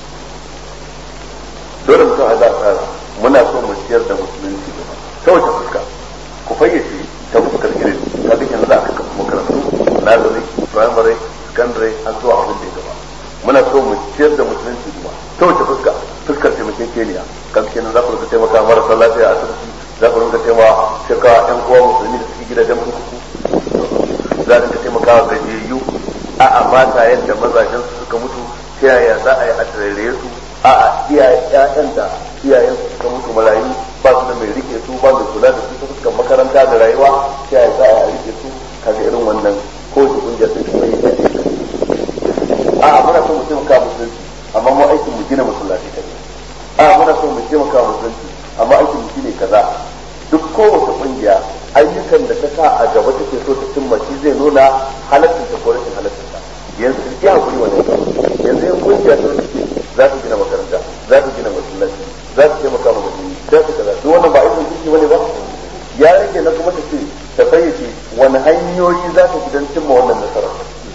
dole mutum a za a tsara muna so mu ciyar da musulunci gaba ta wace fuska ku fayyace ta fuskar irin ka duk yanzu za a kafa makarantu nazari primary secondary har zuwa abin da ya gaba muna so mu ciyar da musulunci gaba ta wace fuska fuskar taimakekeniya kan kenan za ku rinka taimaka marasa lafiya a asibiti za ku rinka taimaka yan uwa musulmi da suke gidajen kurkuku za rinka taimakawa gajiyayyu a a mata yadda mazajen su suka mutu ta yaya za a yi a tarare su a a iyayen da iyayen su suka mutu marayu ba su da mai rike su ba mai kula da su ta fuskar makaranta da rayuwa ta yaya za a yi a rike su kaga irin wannan ko shi kungiyar da kuma yi a a muna so mu taimaka musulunci amma mu aikin mu gina masallaci kai a muna so mu taimaka musulunci amma aikin mu shine kaza duk kowace kungiya ayyukan da ta sa a gaba take so ta cimma shi zai nuna halaccin ta ko rashin halaccin ta yanzu ya hakuri wannan yanzu yan kungiya ta take za ta gina makaranta za ta gina masallaci za ta taimaka ma musulmi za ta kaza duk wannan ba aikin ciki bane ba ya rage na kuma ta ce ta fayyace wani hanyoyi za ta gidan cimma wannan nasara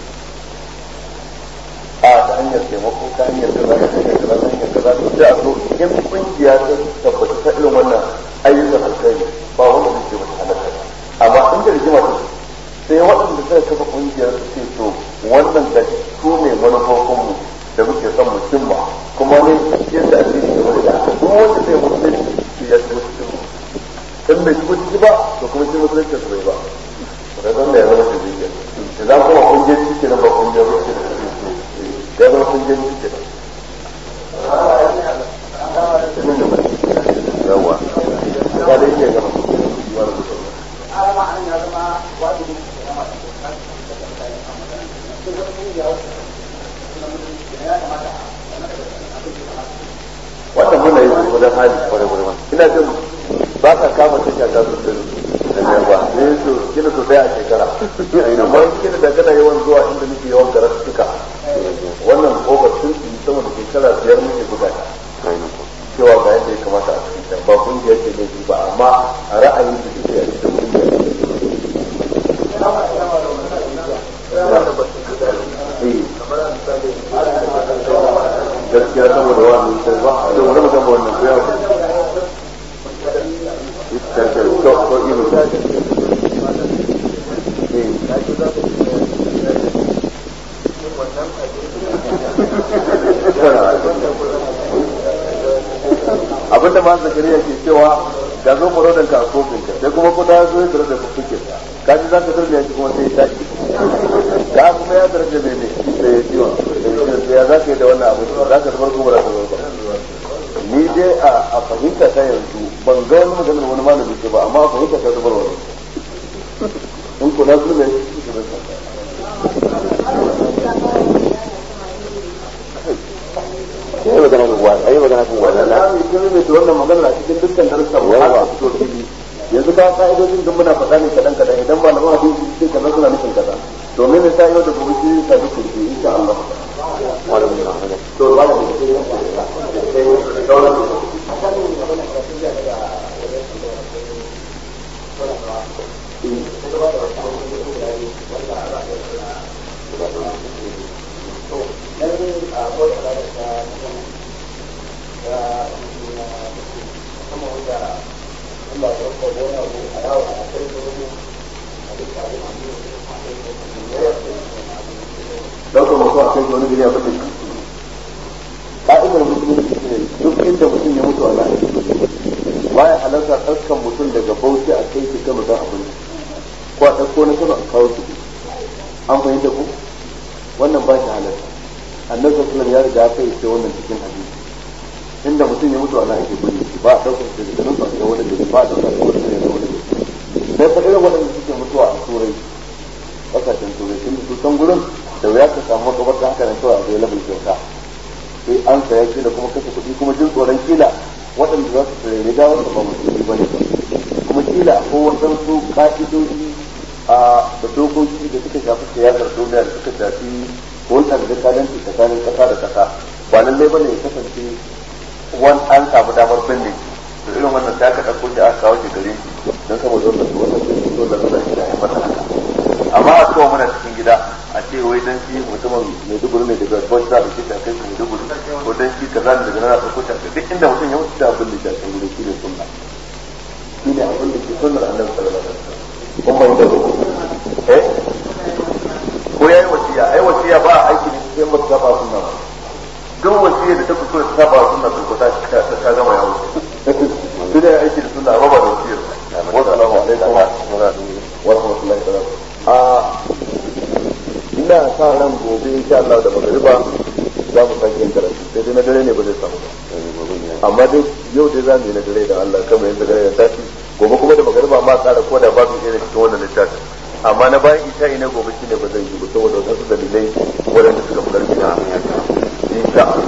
a ta hanyar taimako ta hanyar kaza ta hanyar kaza ta hanyar kaza to sai a so in kungiya ta tabbata ta irin wannan ayyukan alkhairi ba wanda zai ce mata halaka amma in da rigima ta sai waɗanda suka kafa kungiyar su ce to wannan da su ne manufofin mu da muke son mu cimma kuma ne yadda addini ke wani da duk wanda zai musulunci shi ya ci musulunci in bai shigo ciki ba to kuma shi musulunci su bai ba da don da ya zama shi zai da za kuma kungiyar ciki na ba kungiyar rufe da ya zama kungiyar ciki na yawa ba da yake gama wannan muna yi wajen hali kwarai kwarai ina jin ba ka kama tasha ta su da da ba ne su kina so a shekara amma kina da kana yawan zuwa inda nake yawan karatu suka wannan kofar sun sama da shekara biyar muke gudana cewa ga yadda ya kamata a cikin ba kungiyar ce ne ba amma a ra'ayin su suke a cikin kungiyar gaskiya saboda wannan sai ba to wani mutum ba wannan kuya ba ita ce to ko ino ta ce abinda ma zakariya ke cewa ga zo mu rodan ka kofin ka sai kuma kuda zo ya tare da kuke ka ji zaka tarbiya shi kuma sai ya tashi ka kuma ya tare da mene da ya ciwa da ya zaka yi da wannan abu za ka bar kuma da ba ni dai a fahimta ta yanzu ban ga wani maganar wani malami ce ba amma a fahimta ta zubar wani in kuna zulme shi ke sai magana kan wani ayi magana kan wani wannan na mai kin mai wannan magana a cikin dukkan darussan mu haka fito fili yanzu ka ka'idojin da muna faɗa ne kadan kadan idan ba na ba hadisi sai kaza suna nufin kaza domin ne sai yau da gobe shi ta duk kurfi insha Allah wani mun na to ba da daukar mutum a kai wani gari a fata ka'idar musulunci ne duk inda mutum ya mutu a nan baya halarta ɗaukan mutum daga bauchi a kai shi kano don abinci ko a ɗauko na kano a kawo shi an fahimta ku wannan ba shi halarta annabi sallallahu ya riga ya kai ce wannan cikin hadisi inda mutum ya mutu a nan ake bari ba a ɗaukar shi daga nan ba a wani gari ba a ɗaukar shi wani gari wani gari sai fa irin waɗanda suke mutuwa a turai ƙasashen turai tun da su san gurin da wuya ka samu makabarta haka nan kawai a zai labin kyauta sai an saya shi da kuma kashe kuɗi kuma jin tsoron kila waɗanda za su tsere da wanda ba musulmi ba ne ba kuma kila ko waɗansu ka'idoji a da dokoki da suka shafi siyasar duniya da suka shafi hulɗar da kadanci tsakanin ƙasa da ƙasa ba lallai bane ya kasance wani an samu damar binne to irin wannan sai aka ɗauko shi aka kawo shi gare shi don saboda wannan su wannan sun fito da suna shi da ya masa haka amma a kawo mana cikin gida a ce wai dan shi mutumin Maiduguri ne daga Bauchi za a ɗauke shi a kai shi Maiduguri ko dan shi kaza ne daga nan a ɗauko shi a kai duk inda mutum ya mutu da abin da shi a kan gudu shi ne sunna shi ne abin da ke sunnar annabi sallallahu alaihi wasallam kun bai da eh ko yayi wasiya ai wasiya ba a aiki ne sai mutum ba sunna ba duk wasiya da ta fito da ta ba sunna to ta ta gama yawo sai dai aiki da sunna ba ba da wasiyar wa salamu alaikum wa rahmatullahi wa a ina sa ran gobe insha Allah da magariba za mu sake yin karatu sai dai na dare ne ba zai samu ba amma dai yau dai za mu yi na dare da Allah kama yin dare ya tashi gobe kuma da magariba ma tsara ko da babu irin cikin wannan littafin amma na bayan isha'i na gobe shine ba zai yi ba saboda wasu dalilai waɗanda suka fi ƙarfi na insha Allah